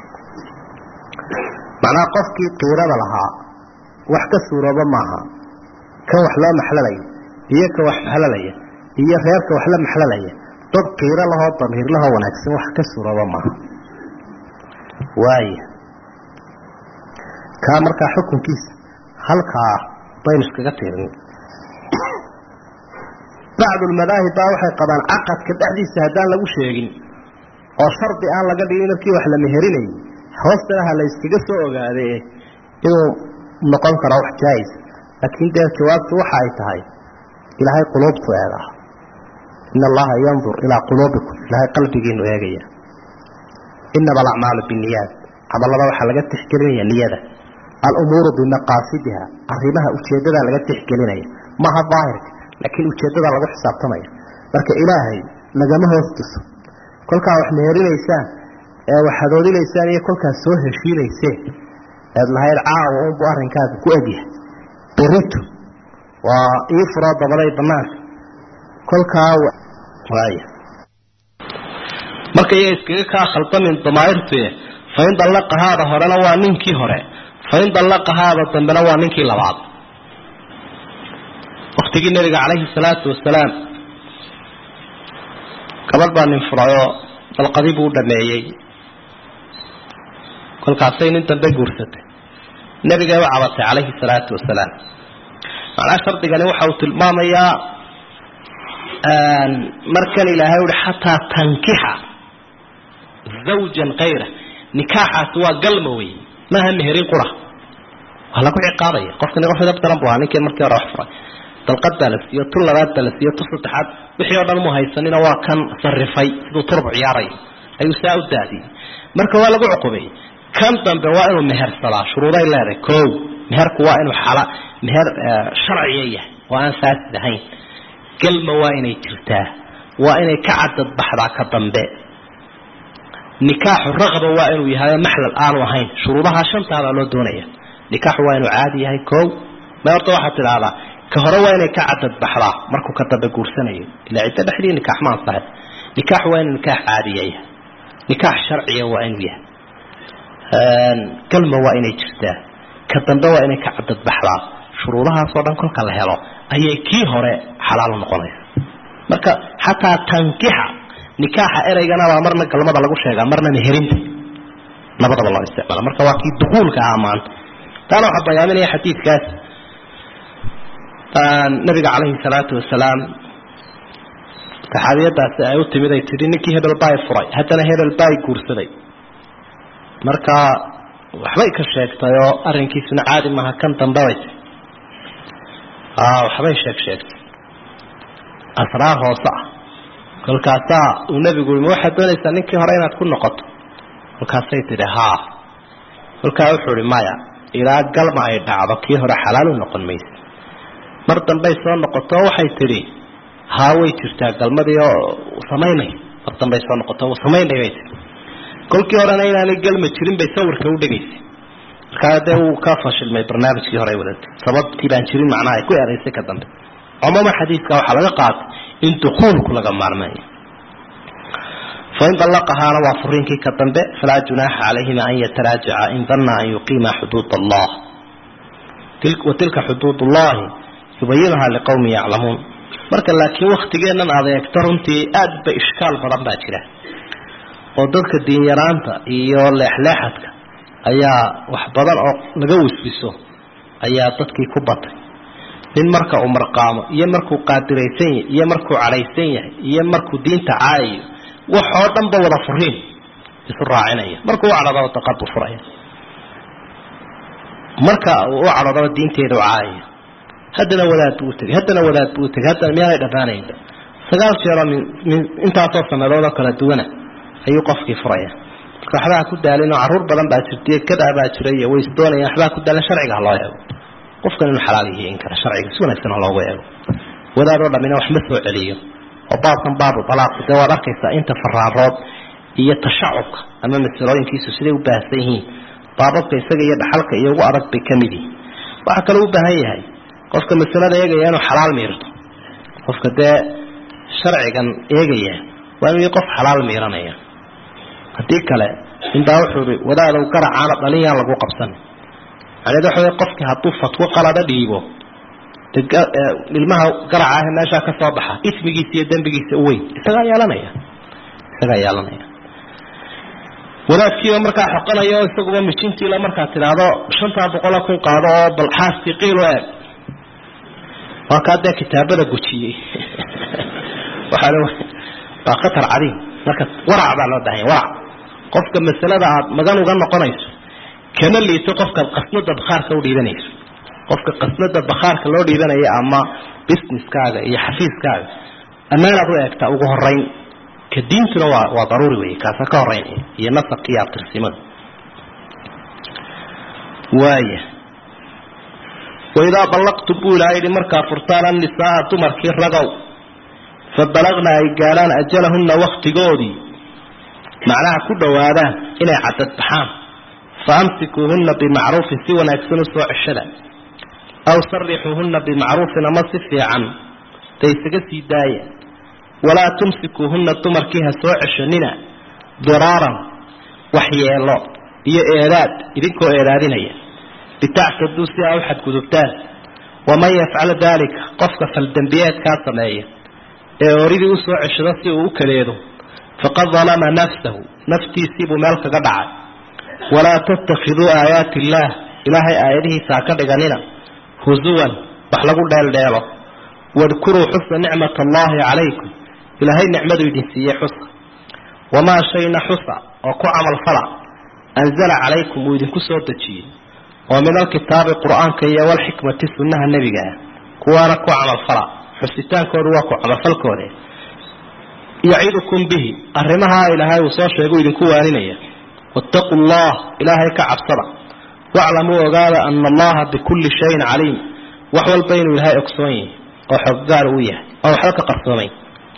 macnaha qofkii qiirada lahaa wax ka suurooba maaha kan wax loo maxlalaya iyo ka wax maxlalaya iyo reerka wax la maxlalaya dad qiiro lahoo damiir lahoo wanaagsan wax ka suurooba maaha waaya kaa markaa xukunkiisa halkaa baynu iskaga tirin bacdulmadaahib baa waxay qabaan caqadka dhexdiisa haddaan lagu sheegin oo shardi aan laga dhigin markii wax la meherinayo hoostana ha la yskaga soo ogaade inuu noqon karo wax jaais laakiin dee jawaabtu waxa ay tahay ilaahay quluubtu eegaa in allaha yandur ilaa quluubikum ilaahay qalbigiinu eegaya inama alacmaalu biniyaad camalada waxaa laga tixgelinaya niyada alumuuru bimaqaasidiha arrimaha ujeedadaa laga tixgelinaya maaha daahirka laakiin ujeedadaa lagu xisaabtamaya marka ilaahay lagama hoos tuso kolkaa wax meherinaysaan ee waxaad oodinaysaan iyo kolkaas soo heshiinayseen eed lahayd caawa unbu arrinkaaga ku egyahay berito waa ii furoo dabaday banaanka kolkaa waaya marka iya iskaga kaa khaldamin damaairtuye fain dallaqahaada horena waa ninkii hore fain dallaqahaada dambena waa ninkii labaad waktigii nabiga calayhi salaatu wasalaam gabadh baa nin furayoo dalqadii buu u dhameeyey kolkaasay nin dambe guursatay nebigay u cabatay calayhi salaatu wasalaam macnaa shardigani waxa uu tilmaamayaa markan ilaahay uhi xataa tankixa zawjan kayra nikaaxaasi waa galma wey maaha meherin qura waa lagu ciqaabaya qofkani qof edab daran bu ahaa ninkii markii hore wax furay dalqad baa la siiyo tu labaad baa la siiyo tu saddexaad wixii oo dhan mu haysanina waa kan sarifay siduu turub ciyaarayo ayuu saa u daadiyey marka waa lagu cuqubeeyey kan dambe waa inuu mehersadaa shuruuday leedahay ko meherku waa inuu xala meher sharciya yahay oo aan faasid ahayn galma waa inay jirtaa waa inay ka cadad baxdaa ka dambe nikaaxu raqba waa inuu yahay maxlal aanu ahayn shuruudaha shantaabaa loo doonaya nikaaxu waa inuu caadi yahay ko ma horta waxaad tidhaahdaa ka hore waa inay ka cadad baxdaa markuu ka dambe guursanayo ilaa ciddo dhexdii nikaax ma ansaxay nikaaxu waa inuu nikaax caadiya yahay nikaax sharciya waa inuu yahay galma waa inay jirtaa ka dambe waa inay ka cadad baxdaa shuruudahaasoo dhan kolka la helo ayay kii hore xalaal noqonaysa marka xataa tankixa nikaaxa ereygana baa marna galmada lagu sheegaa marna meherinta labadaba loo isticmaala marka waa kii dukuulka ah maanta taana waxaa bayaaminaya xadiidkaas nabiga calayhi salaatu wasalaam saxaabiyadaasi ay u timid ay tidhi ninkii hebel baay furay haddana hebel baay guursaday marka waxbay ka sheegtay oo arrinkiisuna caadi maaha kan dambabaysa waxbay sheeg sheegtay asraar hoose ah kolkaasaa uu nebigu yii ma waxaad doonaysaa ninkii hore inaad ku noqoto kolkaasay tidhi haa kolkaa wuxuu ihi maya ilaa galma ay dhacdo kii hore xalaal u noqon maysa mar dambay soo noqoto waxay tidhi haa way jirtaa galmadii oo samaynay mar dambay soo noqoto samaynay bay tii kolkii horena inaanay galma jirin bay sawirka u dhegaysay markaa dee wuu ka fashilmay barnaamijkii hore wadatay sababtii baan jirin macnaha ay ku eraysay ka dambe cumuuma xadiidka waxaa laga qaatay in dukuulku laga maarmayo fain dallaqahaana waa furiinkii ka dambe falaa junaaxa calayhima an yataraajaca in danna an yuqiima xuduud allah wa tilka xuduud ullahi yubayinuhaa liqowmin yaclamuun marka laakiin waktigeennan adeegto runtii aad ba ishkaal badan baa jira oo dadka diinyaraanta iyo leexleexadka ayaa wax badan oo laga wiswiso ayaa dadkii ku batay nin marka uu marqaamo iyo markuu qaadiraysan yahay iyo markuu cadhaysan yahay iyo markuu diinta caayayo waxoo dhanba wada furiin isu raacinaya markuu u cadhadaba daqadu furaya marka uu u cadhadaba diinteeda u caayaya haddana wadaad buu utegay haddana wadaad buu utegay haddana miyaanay dhammaanaynba sagaal jeeroo min min intaasoo sanadoodoo kala duwana ayuu qofkii furaya marka waxbaa ku daalin oo carruur badan baa jirtay kadaa baa jiray iyo way isdoonayaan waxbaa ku daalin sharciga ha loo eego qofkan inuu xalaal yahay in kara sharciga si wanaagsan ha loogu eego wadaadoo dhammina wax ma soo celiyo oo baabkan baabu dalaaqu dee waad arkaysaa inta faraarood iyo tashacubka ama masalooyinkiisu siday u baahsan yihiin baababka isaga iyo dhaxalka iyo ugu adag bay ka mid yihiin waxaa kaloo u baahan yahay qofka masalada eegaya inuu xalaal miirto qofka dee sharcigan eegaya waa inuu qof xalaal miiranaya haddii kale inbaa wuxuu i wadaadow garacaana dhalin yaan lagu qabsan macneed waxa wey qofkii hadduu fatwo qalada dhiibo ilmaha garaca ah meeshaa ka soo baxa ismigiisa iyo dembigiisa u weyn isagaa yeelanaya isagaa yeelanaya wadaadkiiba markaa xoqanaya oo isaguba mijintiila markaad tidhaahdo shantaa boqola kun qaado oo bal xaaskii qiilo eeg waa kaa dee kitaabada gujiyey waxaa waa khatar cadiim marka warac baa loo bahanya warac qofka masalada aad magan uga noqonayso kama liito qofkaad qasnada bakhaarka u dhiibanayso qofka qasnada bakhaarka loo dhiibanaya ama businesskaaga iyo xafiiskaaga ammaanaad u eegtaa ugu horeyn ka diintuna waa waa daruuri wey kaasa ka horeynaya iyo nasabka iyo abtirsimada waaya waidaa ballaqtum buu ilaha yidhi markaa furtaan annisaaa dumarkii ragow fa balagna ay gaadhaan ajalahunna waktigoodii macnaha ku dhowaadaan inay cadad baxaan fa amsikuuhunna bimacruufin si wanaagsan u soo ceshada aw sarixuuhunna bimacruufin ama si fiican da isaga sii daaya walaa tumsikuuhunna dumarkii ha soo ceshanina diraaran waxyeelo iyo eedaad idinkoo eedaadinaya litactaduu si aa u xadgudubtaan waman yafcal daalika qofka faldembiyeedkaa sameeya ee oridii usoo ceshado si uu u kaleedo faqad dalama nafsahu naftiisiibuu meel kaga dhacay walaa tattakhiduu aayaati illaah ilaahay aayadihiisa ha ka dhiganina husuwan wax lagu dheeldheelo wadkuruu xusa nicmat allaahi calaykum ilaahay nicmadu idin siiyey xusa wamaa shayna xusa oo ku camal fala anzala calaykum uu idinku soo dejiyey oo min alkitaabi qur-aanka iyo walxikmati sunnaha nebiga ah kuwaana ku camalfala xusitaankoodu waa ku camalfalkooda yacidukum bihi arrimahaa ilaahay uu soo sheeguu idinku waaninaya wattaquu llah ilaahay ka cabsada waclamuu ogaada ana allaha bikulli shayin caliim wax walba inuu ilaahay ogsoon yahay oo xoggaar uu yahay oo waxba ka qarsoomayn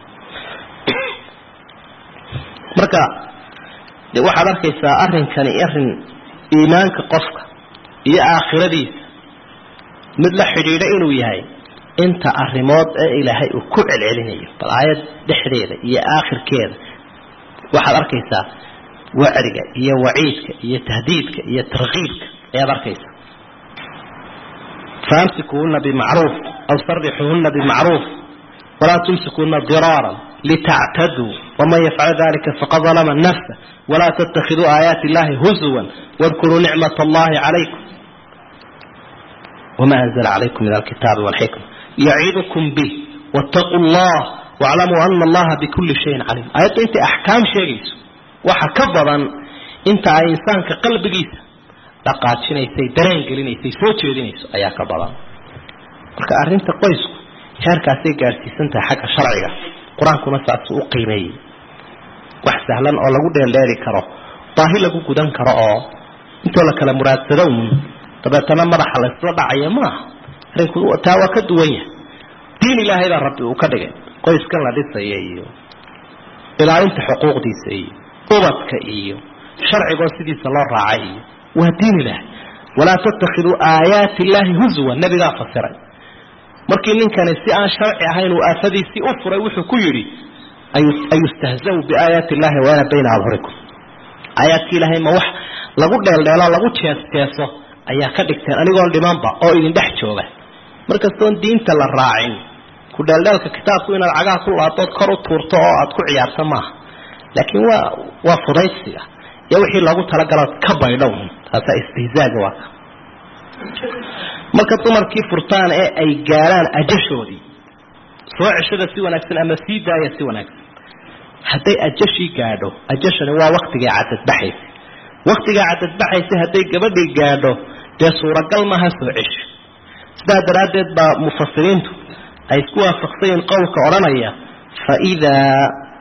marka de waxaad arkaysaa arrinkani arrin iimaanka qofka iyo aakhiradiisa mid la xidhiidha inuu yahay inta arrimood ee ilaahay uu ku celcelinayo bal aayad dhexdeeda iyo aakhirkeeda waxaad arkaysaa wacdiga iyo waciidka iyo tahdiidka iyo tarkiibka ayaad arkaysaa faamsikuhuna bimacruuf aw sarixuhuna bimacruuf walaa tumsikuhuna diraaran litactaduu waman yafcal dalika faqad dalama nafsa walaa tattakhiduu aayaati illahi husuwan wadkuruu nicmat allahi calaykum wma anzla calaykum min alkitaabi walxikma yacidukum bih wattaquu llah waclamuu ana allaha bikulli shayin caliim aayadda intay axkaam sheegayso waxa ka badan inta ay insaanka qalbigiisa dhaqaajinaysay dareen gelinaysay soo jeedinayso ayaa ka badan marka arrinta qoysku heerkaasay gaadhsiisan tahay xagga sharciga qur-aankuna saasuu u qiimeeyey wax sahlan oo lagu dheeldheeri karo baahi lagu gudan karo oo intoo la kala muraadsado uun dabeetana madaxa laysla dhacaya maaha arrinku taa waa ka duwan yahay diin ilaahay baa rabbi uu ka dhigay qoyskan la dhisaya iyo ilaalinta xuquuqdiisa iyo ubadka iyo sharcigoo sidiisa loo raacay iyo waa diin ilaahay walaa tattakhiduu aayaati illaahi huzwan nebigaa fasiray markii ninkani si aan sharci ahayn uu aafadiisii u furay wuxuu ku yidhi ayustahzaw biaayaati illahi waana bayna adhurikum aayaadkii ilaahay ma wax lagu dheeldheelo lagu jees-jeeso ayaa ka dhigteen anigoon dhimanba oo idin dhex jooga markastoon diinta la raacin ku dheeldheelka kitaabku inaad cagaha ku laadood kor u tuurto oo aad ku ciyaarto maaha laakiin waa waa fudaysiga iyo wixii loogu talagalood ka baydhow taasaa istihzaaga waa ka marka dumarkii furtaan ee ay gaadhaan ajashoodii soo ceshada si wanaagsan ama sii daaya si wanaagsan hadday ajashii gaadho ajashani waa waktigay cadadbaxaysa waktigaa cadadbaxaysa hadday gabadhii gaadho dee suuragal maaha soo cesho sidaa daraaddeed baa mufasiriintu ay isku waafaqsayiin qowlka odhanaya faidaa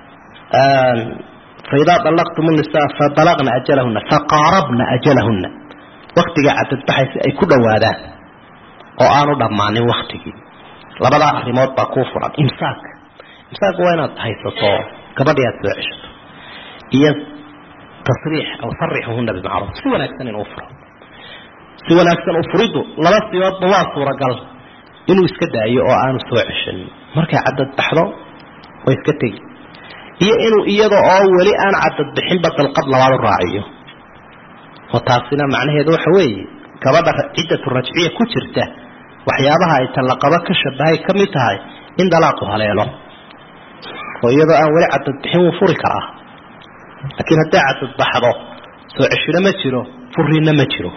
faidaa dallaqtum nisaa fabalagna ajalahuna faqaarabna ajalahuna waktigaa cadadbaxaysa ay ku dhowaadaan oo aanu dhammaanin waktigii labadaa arrimood baa kuu furan imsaak imsaak waa inaad haysato gabadhii aad soo ceshato iyo tasriix aw sarixuhuna bimacruuf si wanaagsan inuu furo si wanaagsan u furiddu laba siyoodba waa suuragal inuu iska daayo oo aanu soo ceshanin markay cadadbaxdo way iska tegi iyo inuu iyada oo weli aan cadadbixinba dalqad labaad u raaciyo oo taasina macnaheedu waxa weeye gabadha ciddatu rajciya ku jirta waxyaabaha ay tallaqabo ka shabahay ka mid tahay in dalaaqu haleelo oo iyadoo aan weli cadadbixin wuu furi karaa laakiin hadday cadadbaxdo soo ceshino ma jiro furiinna ma jiro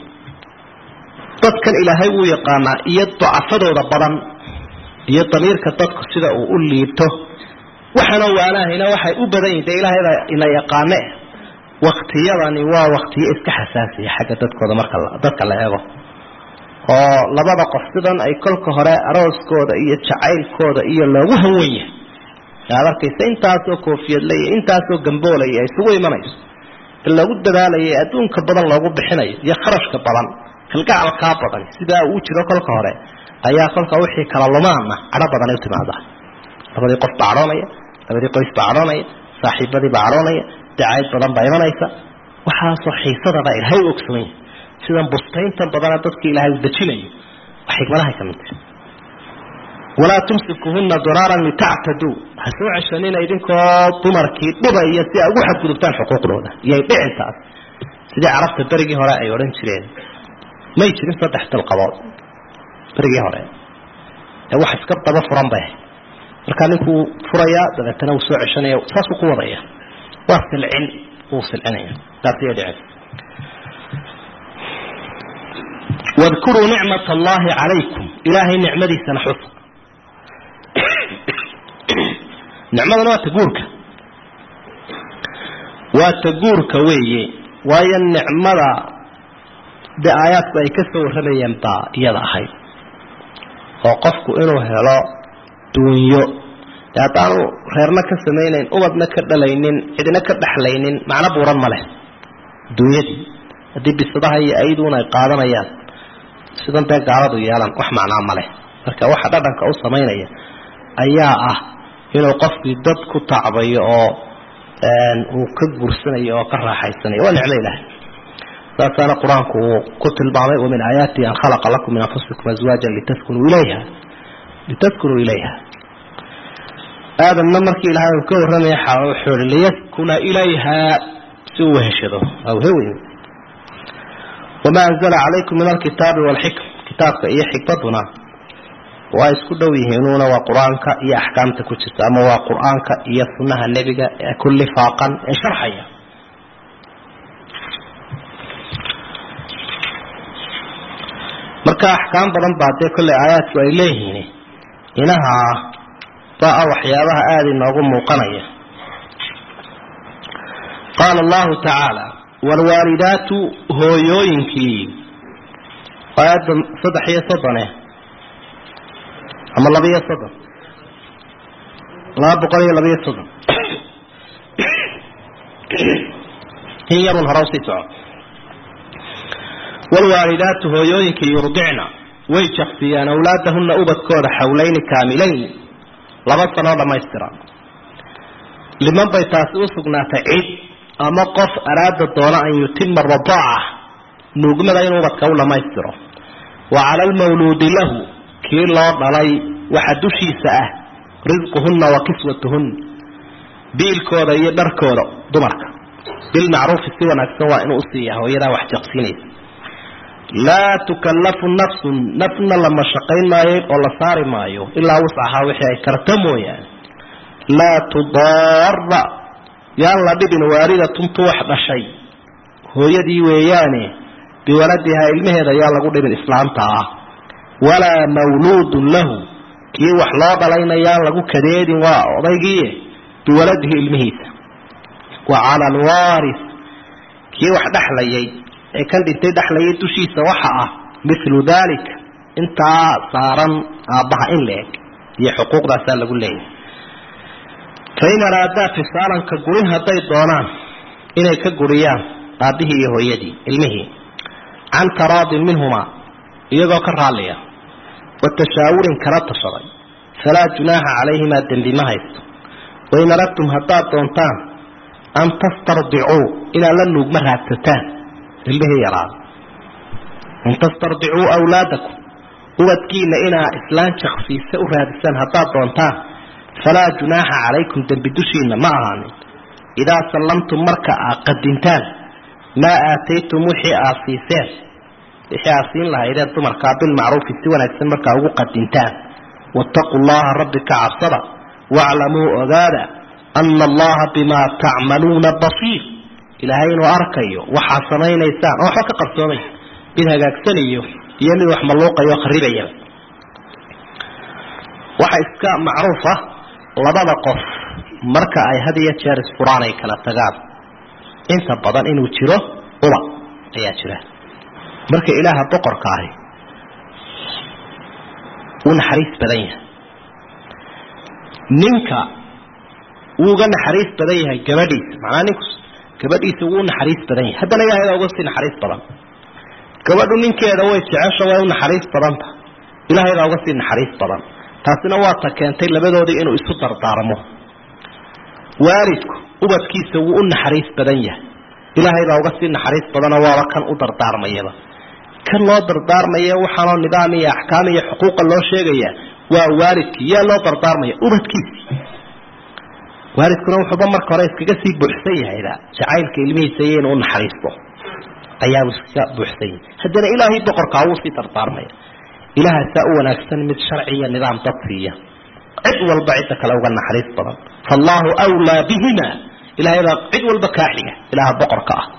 dadkan ilaahay wuu yaqaanaa iyo dacafadooda badan iyo damiirka dadku sida uu u liibto waxaana waanahayna waxay u badan yihin dee ilaahaybaa ina yaqaane waktiyadani waa waktiyo iska xasaasiya xagga dadkooda marka dadka la eego oo labada qof sidan ay kolka hore arooskooda iyo jacaylkooda iyo loogu hanwan yahay aad arkaysa intaasoo koofiyadle iyo intaasoo gamboolaya ay isugu imanayso ee loogu dadaalaya adduunka badan loogu bixinayo iyo kharashka badan kalgacalkaa badan sidaa uu jiro kolka hore ayaa kolka wixii kala lumaana cadho badanay u timaadaa labadii qof baa cadhoonaya labadii qoys baa cadhoonaya saaxiibadii baa cadhoonaya dacayd badan baa imanaysa waxaasoo xiisadaba ilaahay u ogsoon yahay sidan bustayntan badana dadka ilaahay u dejinayo waa xikmadahay ka mid tahay walaa tumsikuhuna diraaran litactaduu ha soo ceshanina idinkoo dumarkii dhibaya si ay ugu xadgudubtaan xuquuqdooda iyay dhicintaas sidii carabta berigii hore ay odhan jireen may jirin saddex dalqabood berigii hore ee wax iska daba furan bay ahayd markaa ninkuu furayaa dabeetana wuu soo ceshanaya saasuu ku wadaya waa silcin wuu silcinaya taasiyay dhicin wadkuruu nicmat allahi calaykum ilaahay nicmadiisana xusa nicmadana waa taguurka waa taguurka weeye waayo nicmada dee aayaadku ay ka soo warramayeen baa iyada ahayd oo qofku inuu helo duunyo dee haddaanu reerna ka samaynayn ubadna ka dhalaynin cidina ka dhexlaynin macno buuran ma leh duunyadii haddii bisadaha iyo ayduun ay qaadanayaan sidan dee gaaladu yeelan wax macnaa ma leh marka waxa dhadhanka u samaynaya ayaa ah inuu qofkii dad ku tacbayo oo uu ka guursanayo oo ka raaxaysanayo waa nicmo ilaahay saasaana qur-aanku uu ku tilmaamay wamin aayaatihi an khalaqa lakum min anfusikum aswaajan litaskunuu ilayha litaskunuu ilayha aadamna markii ilaahay uu ka warramaya xawa wuxuu ihi liyaskuna ilayha si uu weheshado awheweyn wamaa anzala calaykum min alkitaabi waalxikm kitaabka iyo xikmaduna waa isku dhow yihiinuuna waa qur-aanka iyo axkaamta ku jirta ama waa qur-aanka iyo sunnaha nebiga ee ku lifaaqan ee sharxaya marka axkaam badan baa dee kolley aayaadku ay leeyihiin inaha baa ah waxyaabaha aada inoogu muuqanaya qaala allahu tacaala waalwaalidaatu hooyooyinkii aayadda saddex iyo soddone ama laba iyo soddon laba boqol iyo laba iyo soddon in yarun hore usii soco waalwaalidaatu hooyooyinkii yurdicna way jaksiyaan awlaadahunna ubadkooda xawlayni kaamilayn laba sanoo dhammaystira liman bay taasi u sugnaatay cid ama qof araada doona an yutima radaaca nuugmada inuu ubadka u dhammaystiro wa cala almawluudi lahu kii loo dhalay waxa dushiisa ah risquhunna wa kiswatuhunna biilkooda iyo dharkooda dumarka bilmacruufi si wanaagsan waa inuu usiiya hooyadaa wax jaqsiinaysa laa tukallafu nafsun nafna la mashaqayn maayo oo la saari maayo ilaa wuscahaa wixii ay karta mooyaane laa tudaara yaan la dhibin waalidatun tu wax dhashay hooyadii weeyaane biwaladihaa ilmaheeda yaan lagu dhibin islaamta ah walaa mawluudun lahu kii wax loo dhalayna yaan lagu kadeedin waa odaygiie biwaladihi ilmihiisa wa cala alwaaris kii wax dhexlayay ee kan dhintay dhexlayay dushiisa waxa ah milu dalik intaa saaran aabbaha in la eg iyo xuquuqdaasaa lagu leeyahay fain araadaa fisaalanka gurin hadday doonaan inay ka guriyaan aabbihii iyo hooyadii ilmihii can taraadin minhumaa iyagoo ka raalliya wa tashaawurin kala tashaday falaa junaaxa calayhimaa dembi ma haysto wain aradtum haddaad doontaan an tastardicuu inaad la nuugma raadsataan ilmihii yaraada an tastardicuu awlaadakum ubadkiina inaa islaan jaksiise u raadisaan haddaad doontaan falaa junaaxa calaykum dembi dushiina ma ahaanin idaa sallamtum marka aad qadintaan maa aataytum wixii aad siiseen wixii aad siin lahaydeen dumarkaa bilmacruufi si wanaagsan markaa ugu qadintaan waataquu llaha rabbi ka cabsada waaclamuu ogaada ana allaha bimaa tacmaluuna basiir ilaahay inuu arkayo waxaad samaynaysaan oo waxba ka qarsoomay mid hagaagsanayo iyo mid wax malluuqayo kharibaya waxa iska macruuf ah labada qof marka ay had iyo jeer isfuraan ay kala tagaan inta badan inuu jiro uba ayaa jira marka ilaaha boqorka ahi wuu naxariis badan yahay ninka wuu uga naxariis badan yahay gabadhiisa macnaa ninku gabadhiisa wuu naxariis badan yahay haddana ilahay baa uga sii naxariis badan gabadhu ninkeeda way jecesha way u naxariis badanta ilaahay baa uga sii naxariis badan taasina waa ta keentay labadoodii inuu isu dardaarmo waalidku ubadkiisa wuu u naxariis badan yahay ilaahay baa uga sii naxariis badanoo waaba kan u dardaarmayaba kan loo dardaarmaya waxaanoo nidaam iyo axkaam iyo xuquuqa loo sheegaya waa waalidkii yaa loo dardaarmaya ubadkiisi waalidkuna wuxuuba marka hore iskaga sii buuxsan yahayba jacaylka ilmihiisa iyo inuu unaxariisto ayaau iskaga buuxsan yahay haddana ilaahay boqorkaa wuu sii dardaarmaya ilaahasaa u wanaagsan mid sharci iyo nidaam dad siiya cid walba cidda kale uga naxariis badan faallahu wlaa bihima ilahay baa cid walba kaa xiga ilaaha boqorka ah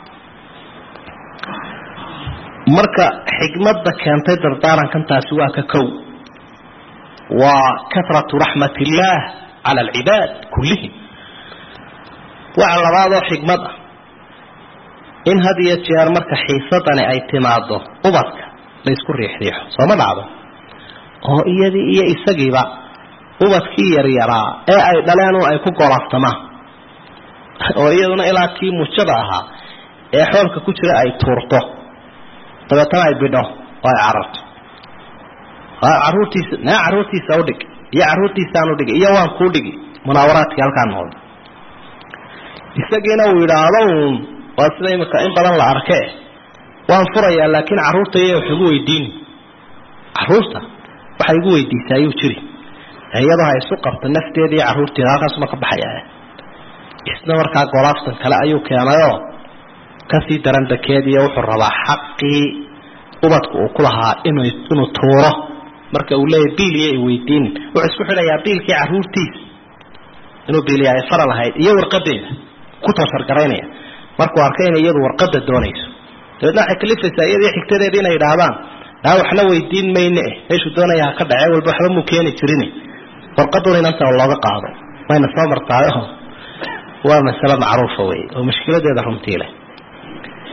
marka xikmadda keentay dardaarankan taasi waa ka kow waa karatu raxmat illaah cala alcibaad kullihim waxa labaadoo xikmad ah in had iyo jeer marka xiisadani ay timaado ubadka laysku riixriixo sooma dhacdo oo iyadii iyo isagiiba ubadkii yaryaraa ee ay dhaleen un ay ku golaftamaan oo iyaduna ilaa kii mujada ahaa ee xoolka ku jira ay tuurto dabeetana ay bidho oo ay cararto caruurtiisa naa carruurtiisa udhig iyo carruurtiisaan udhigi iyo waan kuu dhigi munaawaraadkii halkaa noqda isagiina uu yidhaahdo uun waa sida imika in badan la arke waan furayaa laakiin carruurta iyo wax igu weydiini carruurta waxay igu weydiisaa ayuu jiri iyadoo ha isu qabta nafteeda iyo carruurteeda halkaasuma ka baxaya isna markaa golaaftan kale ayuu keenayoo kasii daran dakeediiyo wuxuu rabaa xaqii ubadku uu ku lahaa inuu inuu tuuro marka uu leeyahy biil iyo iweydiin wuxuu isku xidhayaa biilkii carruurtiisa inuu biiliya ay fara lahayd iyo warqadeeda ku tooshargaraynaya markuu arkay inay iyadu warqada doonayso dabeedna waxay kalifaysaa iyadii xigtadeeda inay idhaahdaan aa waxna weydiin mayne eh meeshuu doonaya ha ka dhacee walba waxba muu keeni jirin warqaduna inanta looga qaado wayna soo martaayo waa masale macruufa wey oo mushkiladeeda runtii leh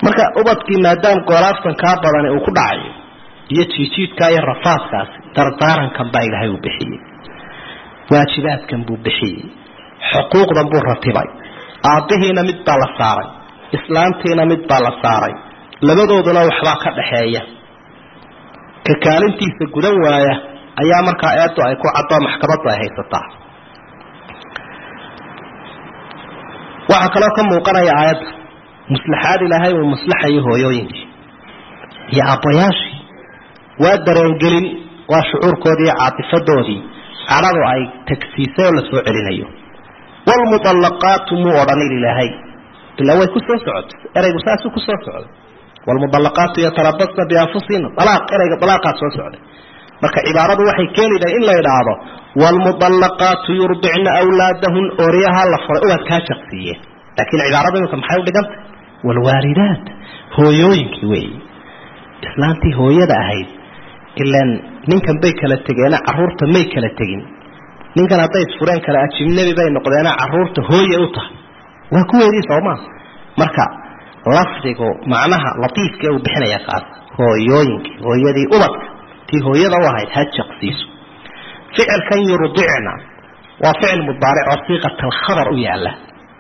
marka ubadkii maadaam goolaaftan kaa badani uu ku dhacayo iyo jiijiidkaa iyo rafaadkaasi dardaarankan baa ilaahay uu bixiyey waajibaadkan buu bixiyey xuquuqdan buu ratibay aabbihiina mid baa la saaray islaantiina mid baa la saaray labadooduna waxbaa ka dhaxeeya ka kaalintiisa gudan waaya ayaa markaa eedu ay ku caddo maxkamaddu ay haysataa waxaa kaloo ka muuqanaya aayadda muslaxaad ilaahay uu maslaxayo hooyooyinkii iyo aabbayaashii waa dareengelin waa shucuurkoodii iyo caatifadoodii cadhadu ay tagsiisay oo la soo celinayo waalmudallaqaatu muu odhanin ilaahay ilaa way ku soo socotay eraygu saasuu ku soo socday waalmudallaqaatu yatarabasna bianfusihina alaaq erayga dalaaqaa soo socday marka cibaaradu waxay keenaydahay in la idhaahdo waalmudallaqaatu yurdicna awlaadahun ooryaha la furay ubadkaa jaqsiiyeen laakiin cibaarada imika maxay u dhigantay waalwaalidaat hooyooyinkii weeyi islaantii hooyada ahayd ilaan ninkan bay kala tegeena caruurta may kala tegin ninkan hadday isfureen kale ajibnebi bay noqdeena caruurta hooye u tahay waa kuweedii soomaa marka lafdigu macnaha latiifka uu bixinaya kaas hooyooyinkii hooyadii ubadka tii hooyada u ahayd ha jaqsiiso ficilkan yurdicna waa ficil mudaaric oo siiqat alkhabar u yaala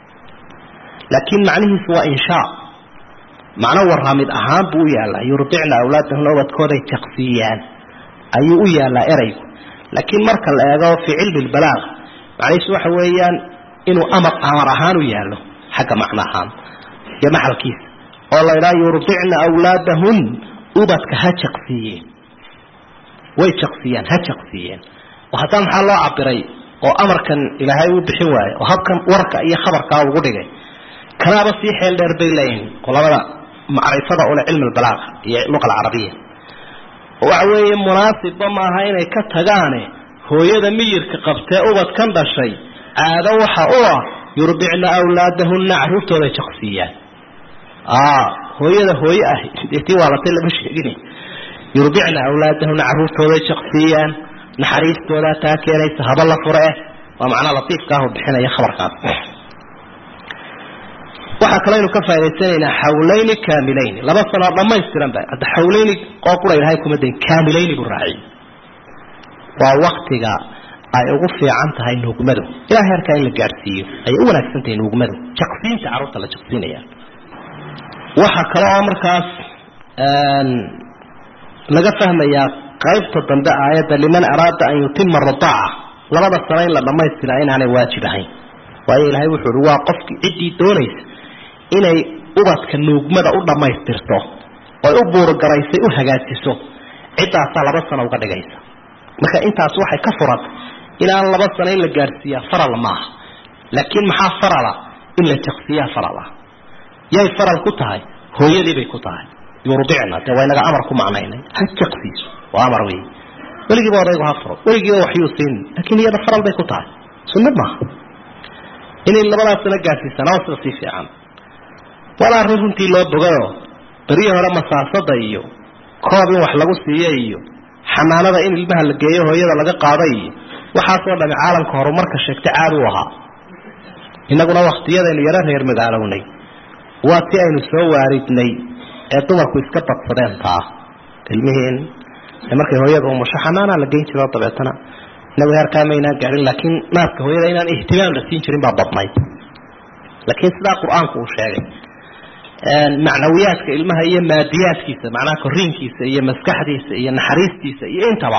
laakiin macnihiisu waa inshaa macno waramid ahaan buu u yaallaa yurdicna awlaadahuna ubadkooday jaqsiiyaan ayuu u yaallaa eraygu laakiin marka la eego fii cilmi lbalaaq macnihiisu waxa weeyaan inuu amar amar ahaan u yaallo xagga macno ahaan iyo maxalkiisa oo la idhaha yurdicna awlaadahun ubadka ha jaqsiiyeen way jaqsiiyaan ha jaqsiiyeen oo haddana maxaa loo cabiray oo amarkan ilaahay uu bixin waayo oo habkan warka iyo khabarkaa ugu dhigay kanaaba sii xeel dheer bay leeyihin qolabada macrifada ule cilmi albalaaqa iyo luqa alcarabiya waxa weeye munaasibba maaha inay ka tagaane hooyada miyirka qabtee ubadkan dhashay caado waxa u ah yurdicna awlaadahunna carruurtooday jaqsiiyaan hooyada hooye ah tii waalatay lama sheegin yurdicna awlaadahunna carruurtooday jaqsiiyaan naxariistoodaa taa keenaysa haba la fure eh waa macnaa latiifkaahu bixinaya khabarkaas waxaa kaloo aynu ka faa'idaysanaynaa xawlayni kaamilayni laba sanoo dhammaystiran ba hadda xawlayni oo qura ilahay kuma dayn kaamilayni buu raaciy waa waktiga ay ugu fiican tahay nuugmadu ilaa heerkaa in la gaadhsiiyo ayay u wanaagsan tahay nuugmadu jaqsiinta carruurta la jaqsiinaya waxaa kale oo markaas laga fahmayaa qaybta dambe aayadda liman araada an yutima radaaca labada sano in la dhammaystiraa inaanay waajib ahayn waayo ilaahay wuxuu uhi waa qofkii ciddii doonaysa inay ubadka nuugmada u dhammaystirto oy u buurgaraysay u hagaajiso ciddaasaa laba sano uga dhigaysa marka intaas waxay ka furan inaan laba sano in la gaadhsiiyaa faral maaha laakiin maxaa farala in la jaqsiiyaa faral ah yay faral ku tahay hooyadii bay ku tahay yurdicna dee waa inaga amar ku macnaynay ha jaqsiiso waa amar wey weligiiba odaygu ha furo weligiiba waxyuu siin laakiin iyada faral bay ku tahay sunnad maaha inay labadaas sano gaadhsiisana waa sida sii fiican wala arrin runtii loo bogayoo beryii hore masaasada iyo koob in wax lagu siiyo iyo xanaanada in ilmaha la geeyo hooyada laga qaada iyo waxaasoo dhami caalamka horumarka sheegtay caad u ahaa innaguna wakhtiyadaynu yaro reer magaalownay waa ti aynu soo waaridnay ee dumarku iska badsadeen taa ilmihiin markay hooyada umusho xanaanaa la geyn jiro dabeetana inagu heerkaa maynaan gaadhin laakiin naaska hooyada inaan ihtimaam la siin jirin baa badnayd laakiin sidaa qur-aanku uu sheegay macnawiyaadka ilmaha iyo maadiyaadkiisa macnaha koriinkiisa iyo maskaxdiisa iyo naxariistiisa iyo intaba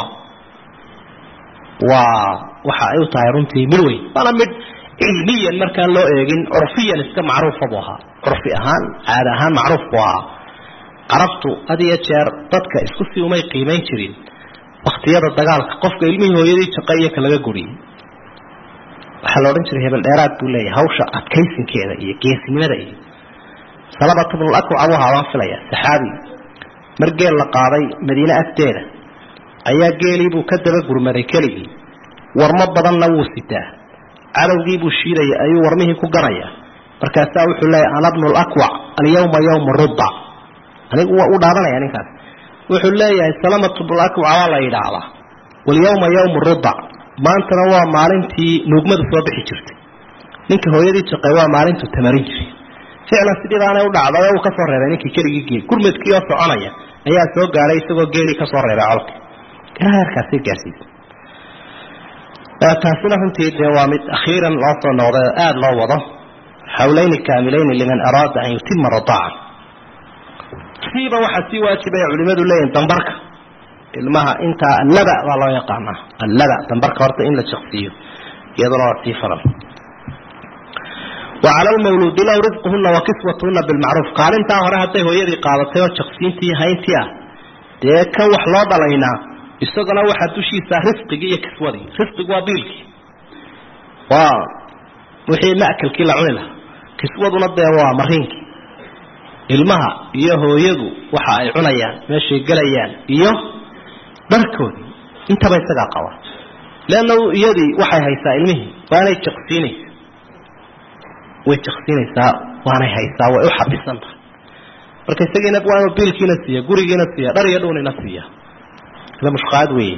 waa waxa ay u tahay runtii mid weyn waana mid cilmiyan markaan loo eegin curfiyan iska macruufa buu ahaa curfi ahaan caada ahaan macruuf buu ahaa carabtu had iyo jeer dadka isku si umay qiimayn jirin waktiyada dagaalka qofka ilmihii hooyadii jaqa iyo kalaga guriyey waxaa la odhan jiray hebel dheeraad buu leeyahay hawsha adkaysinkeeda iyo geesinimada iyo salabata bnul akwac buu ahaa baan filaya saxaabi mar geel la qaaday madiine agteeda ayaa geeliibuu ka daba gurmaday keligii warmo badanna wuu sitaa cadowgiibuu shiidaya ayuu warmihii ku ganaya markaasaa wuxuu leeyahy ana bnu lakwac alyawma yawmu rudda anigu waa u dhaadanaya ninkaas wuxuu leeyahay salamatu bnulakwac waa la yidhaahdaa walyawma yawmu rudda maantana waa maalintii nuugmadu soo bixi jirtay ninka hooyadii jaqay waa maalintuu tamarin jiray ficlan sidii baanay u dhacday uu kasoo reebay ninkii keligii geel gurmadkii oo soconaya ayaa soo gaadhay isagoo geelii kasoo reebay colka ilaa heerkaasi gaarsiisa taasina runtii dee waa mid akhiiran loo soo noqday oo aada loo wado xawlayni kaamilayni liman araada an yutima radaaca siiba waxaa sii waajibaya culimadu leeyihin dambarka ilmaha intaa allaba baa loo yaqaanaa allaba dambarka horta in la jaqsiiyo iyaduna waa sii faran wacala lmawluudi lahu risquhuna wa kiswatuhuna bilmacruuf qaalintaa hore hadday hooyadii qaadatay oo jaqsiintii hayntii ah dee kan wax loo dhalaynaa isagana waxaa dushiisa risqigii iyo kiswadii risqigu waa biilkii waa wixii ma'kelkii la cuni lahaa kiswaduna dee waa mariinkii ilmaha iyo hooyadu waxa ay cunayaan meeshay gelayaan iyo dharkoodii intaba isagaa qaba leanna iyadii waxay haysaa ilmihii waanay jaqsiinaysa way jaqsiinaysaa waanay haysaa way u xabisan tahay marka isagiina waa inuu biilkiina siiya gurigiina siiya dhar iyo dhuunina siiya ila mushqaad weeye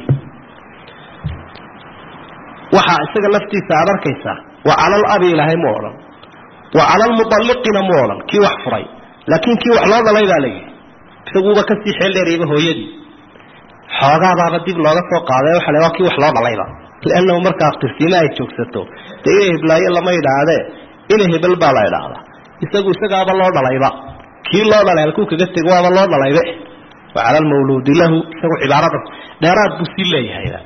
waxaa isaga laftiisa aad arkaysaa wa cala alabi ilaahay mu odhan wa cala almualliqina mu odhan kii wax furay laakiin kii wax loo dhalay baa layihi isaguuba kasii xeel dheerayba hooyadii xoogaadaaba dib looga soo qaaday waxa la waa kii wax loo dhalayba liannahu markaa tirsiima ay joogsato dee ina hiblaayo lama idhaahdee ina hebel baa la idhaahdaa isagu isagaaba loo dhalayba kii loo dhalay halkuu kaga tego waaba loo dhalaybe wa cala almawluudi lahu isagu cibaarada dheeraad buu sii leeyahayba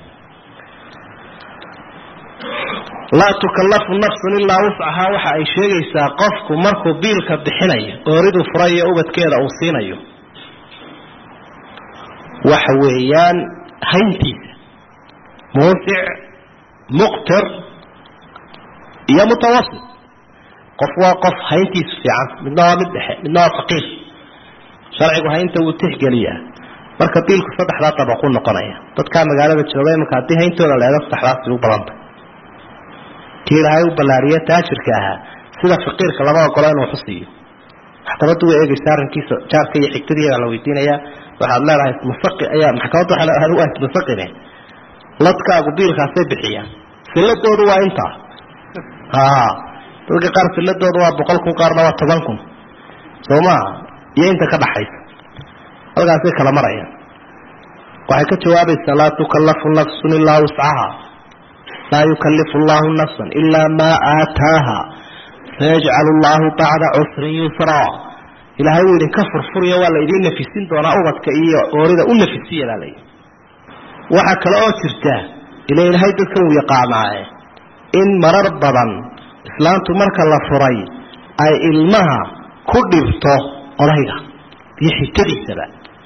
laa tukallafu nafsun ilaa wuscahaa waxa ay sheegaysaa qofku markuu biilka bixinayo ooridu furayo ubadkeeda uu siinayo waxa weeyaan hayntiisa muusic muqtir iyo mutawasit qof waa qof hayntiisu fiican midna waa mid dhexe midna waa faqiir sharcigu haynta wuu tixgeliyaa marka biilku saddexdaa dabaqu noqonaya dadkaa magaalada jooga imanka haddii hayntooda la eego saddexdaasi u badanta kii ilaahay u ballaariye taajirka ahaa sida faqiirka lama ogolo inuu xusiiyo maxkamaddu way eegaysa arrinkiisa jaarka iyo xigtadiiyaa la weydiinayaa waxaad leedahay ismasaqi ayaa maxkamaddu waxay leedahay waa ismasaqine ladkaagu biilkaasay bixiyaan silladoodu waa intaa haa dadka qaar silladoodu waa boqol kun qaarna waa toban kun soo maaha iyo inta ka dhaxaysa halkaasay kala marayaan waxay ka jawaabaysaa laa tukallafu nafsun ilaa wuscaha laa yukalifu allahu nafsan ilaa maa aataaha sayajcalu allahu bacda cusrin yusraa ilaahay wuu idinka furfuriyo waa la idiin nafisin doonaa ubadka iyo oorida u nafisiya baa layidhi waxaa kale oo jirta ila ilaahay dadkan uu yaqaanaaye in marar badan islaantu marka la furay ay ilmaha ku dhibto odayga iyo xigtadiisaba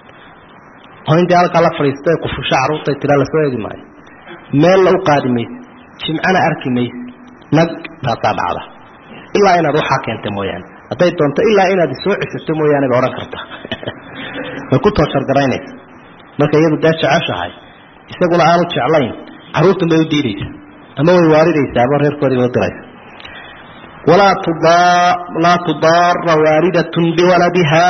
oo intii halkaa la fadhiistay qufusho carruurtay tiraa lasoo eegi maayo meella u qaadi mayse jimcana arki mayse nag taasaa dhacda ilaa inaad waxaa keenta mooyaane hadday doonto ilaa inaad isoo ceshato mooyaane ba odhan karta way ku tooshargaraynaysa marka iyadu dee jeceshahay isaguna aanu jeclayn carruurtan bay u diidaysa ama way waaridaysaa ama reerkoodii bay u diraysa walaa laa tudaara waalidatun biwaladiha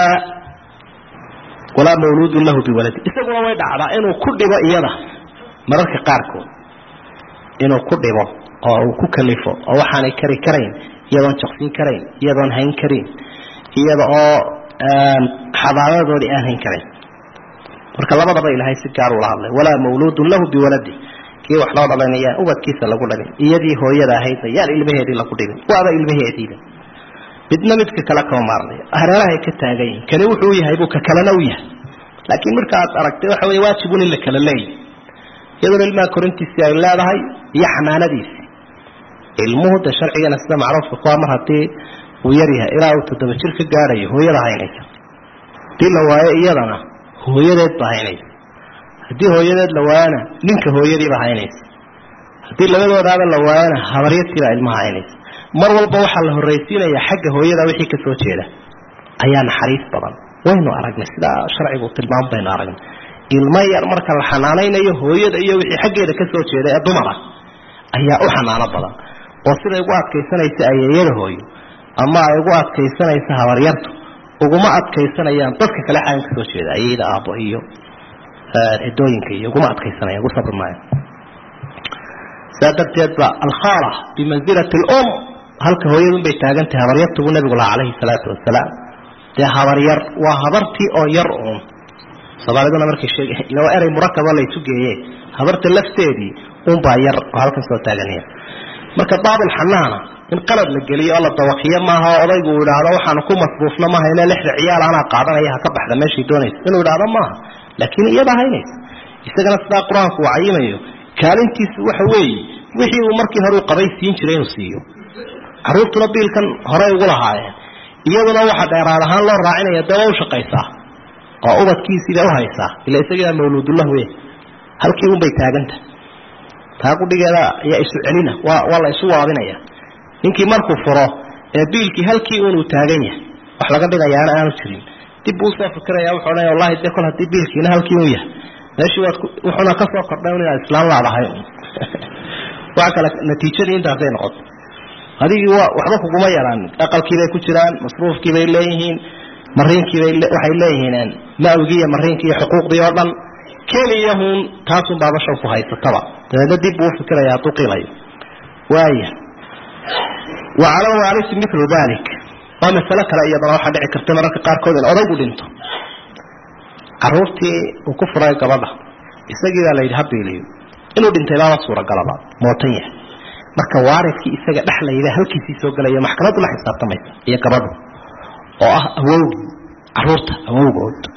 walaa mawluudun lahu biwaladi isaguna way dhacdaa inuu ku dhibo iyada mararka qaarkood inuu ku dhibo oo uu ku kalifo oo waxaanay kari karayn iyadoon jaqsin karayn iyadoon hayn karin iyada oo xadaaradoodii aan hayn karayn marka labadaba ilaahay si gaar ula hadlay walaa mawluudun lahu biwaladi kii wax loo dhalan yaan ubadkiisa lagu dhalin iyadii hooyada ahaydna yaan ilmaheedii lagu dhibin waaba ilmaheediiba midna midka kale kama maarnayo hareerahay ka taagan yihin kani wuxuu yahay buu ka kalena u yahay laakiin marka aad aragtay waxa wey waajibun in la kala leeyahy iyadoona ilmaha korintiisii ay leedahay iyo xanaanadiisii ilmuhu de sharcigana sida macruufka kuwaa mar haddii uu yar yahay ilaa uu toddoba jir ka gaadhayo hooyada haynaysa haddii la waayo iyadana hooyadeed ba haynaysa haddii hooyadeed la waayana ninka hooyadiiba haynaysa haddii labadoodaaba la waayana habaryadtiibaa ilmaha haynaysa mar walba waxaa la horraysiinayaa xagga hooyada wixii ka soo jeeda ayaa naxariis badan waynu aragnay sidaa sharcigu tilmaam baynu aragnay ilmo yar marka la xanaanaynayo hooyada iyo wixii xaggeeda ka soo jeeda ee dumara ayaa u xanaano badan oo siday ugu adkaysanaysa ayeeyada hooyo ama ay ugu adkaysanaysa habaryartu uguma adkaysanayaan dadka kale xagan ka soo jeeda ayeyda aabbo iyo cidooyinka iyo uguma adkaysanayaan ugu sabri maayo saa darteed ba alkhaala bimansilati alum halka hooyadunbay taagantahay habaryartubu nabigu lahaa calayhi salaatu wasalaam dee habaryar waa habartii oo yar uun soomaaliduna markay sheeg ila erey murakaba laysu geeye habarta lafteedii unbaa yar oo halkan soo taaganaya marka baabulxanaana in qalad la geliyo oo la dawaqiyo maaha oo odaygu uu idhaahdo waxaanu ku masruufna maaha ina lixda ciyaal anaa qaadanaya ha ka baxda meeshay doonaysa inuu idhaahdo maaha laakiin iyada haynaysa isagana sidaa qur-aanku uu cayimayo kaalintiisu waxa weeye wixii uu markii hore u qabay siin jiray inuu siiyo caruurtuna biilkan horey ugu lahaayeen iyaduna waxa dheeraad ahaan loo raacinaya dee waa u shaqaysaa oo ubadkiisiibay uhaysaa ila isagaa mawluudullah wey halkii unbay taaganta taa qudhigeeda ayaa isu celina waa waa la isu waabinaya ninkii markuu furo ee biilkii halkii unuu taagan yahay wax laga dhigayaana aanu jirin dib buu usoo fikiraya wuxuu odhanaya wallahi dee kol haddii biilkiina halkii un yahay meeshii waad wuxuuna ka soo kordhay un inaad islaan laadahay waxa kale natiijadii intaasay noqoto adigii wa waxba kuguma yaraanin aqalkiibay ku jiraan masruufkiibay leeyihiin mariinkiibay waxay leeyihiin mawgii iyo mariinkii iyo xuquuqdii oo dhan keliyahun taasun baabashaw ku haysataba dabeedna dib buu ufikiraya hadduu qiilayo waaya wa cala waarisi milu dalik waa masalo kale iyadana waxaa dhici karta mararka qaarkood in odaygu dhinto caruurtii uu ku furay gabadha isagii baa layidhi habiiliyo inuu dhintay baaba suuragalaba mootan yahay marka waaridkii isaga dhexlayda halkiisii soo gelaya maxkamaddu la xisaabtamaysa iyo gabadhu oo ah awowgii caruurta awowgood